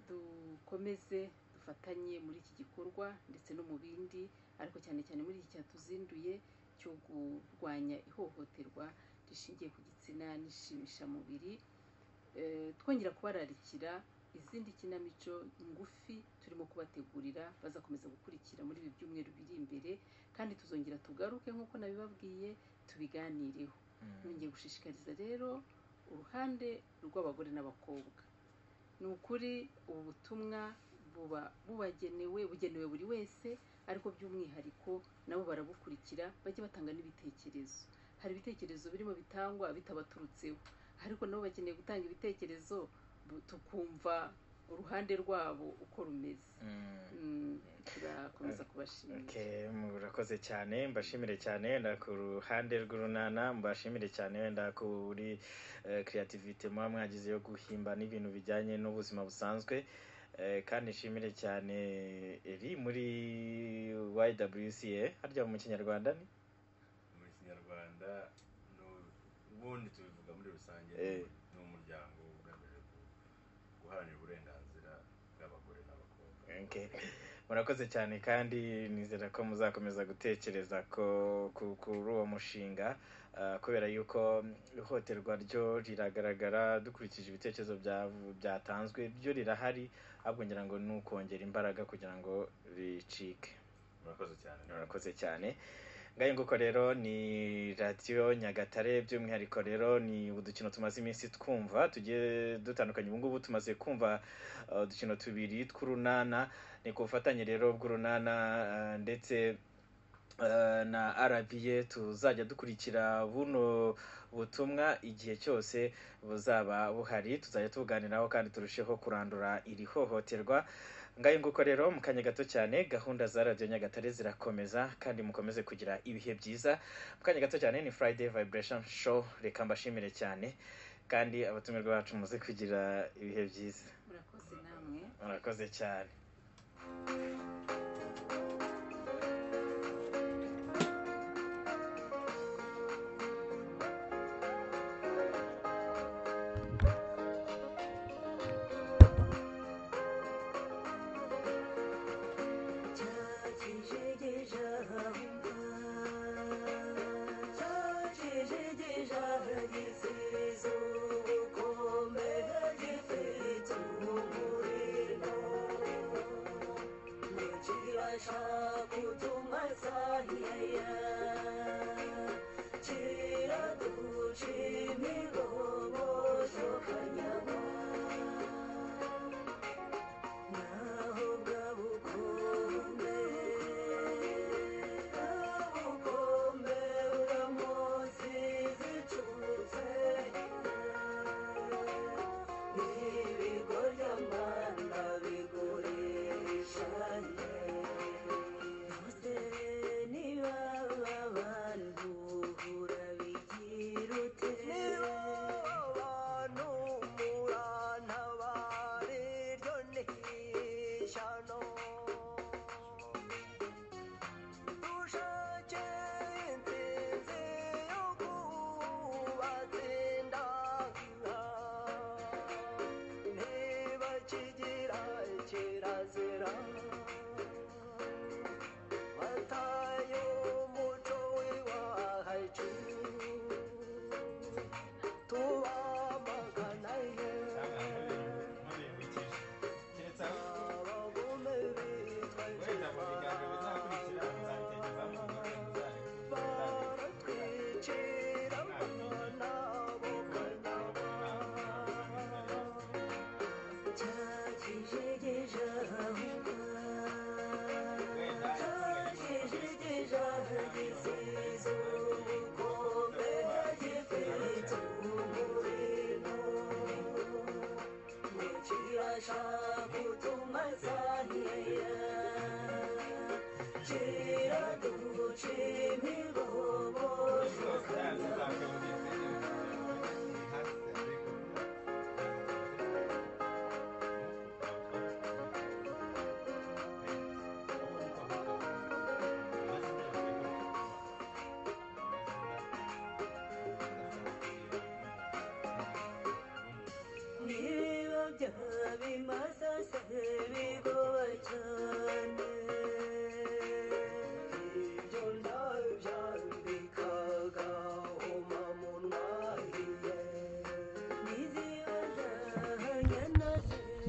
B: dukomeze dufatanye muri iki gikorwa ndetse no mu bindi ariko cyane cyane muri iki cyatuzinduye cyo kurwanya ihohoterwa rishingiye ku gitsina n'ishimishamubiri Eh, twongera kubararikira izindi kinamico ngufi turimo kubategurira bazakomeza gukurikira muri ibi byumweru biri imbere kandi tuzongera tugaruke nk'uko nabibabwiye tubiganireho nongeye gushishikariza rero uruhande rw'abagore n'abakobwa ni ukuri ubu butumwa buba bubagenewe bugenewe buri wese ariko by'umwihariko nabo barabukurikira bajye batanga n'ibitekerezo hari ibitekerezo birimo bitangwa bitabaturutseho ariko nabo bakeneye gutanga ibitekerezo bu- tukumva uruhande rwabo uko rumeze Mm, turakomeza kubashimira
A: Okay, murakoze cyane mbashimire cyane wenda ku ruhande rw'urunana mbashimire cyane wenda kuri eh, creativity muba mwagize yo guhimba n'ibintu bijyanye n'ubuzima busanzwe Eh, kandi nshimire cyane eri muri YWCA harya mu kinyarwanda ni
C: mu kinyarwanda no- ubundi tubivuga muri rusange
A: Eh.
C: ni umuryango ugamije gu- guharanira uburenganzira bw'abagore n'abakobwa
A: Okay.
R: murakoze cyane kandi nizera ko muzakomeza gutekereza ko ku- kuri uwo mushinga ah, kubera yuko ihohoterwa ryo riragaragara dukurikije ibitekerezo bya- byatanzwe byo rirahari ahubwo ngira ngo ni ukongera imbaraga kugira ngo ricike
C: murakoze cyane
R: murakoze cyane ngayo nguko rero ni radiyo nyagatare by'umwihariko rero ni udukino tumaze iminsi twumva tugiye dutandukanye ubu ngubu tumaze kumva uh, udukino tubiri tw'urunana ni ku bufatanye rero bw'urunana uh, ndetse eh, na arabiye tuzajya dukurikira buno butumwa igihe cyose buzaba buhari tuzajya tubuganiraho kandi turusheho kurandura iri hohoterwa ngayo nguko rero mu kanya gato cyane gahunda za radiyo nyagatare zirakomeza kandi mukomeze kugira ibihe byiza mu kanya gato cyane ni friday vibration show reka mbashimire cyane kandi abatumirwa bacu muze kugira ibihe byiza
B: murakoze namwe
R: murakoze cyane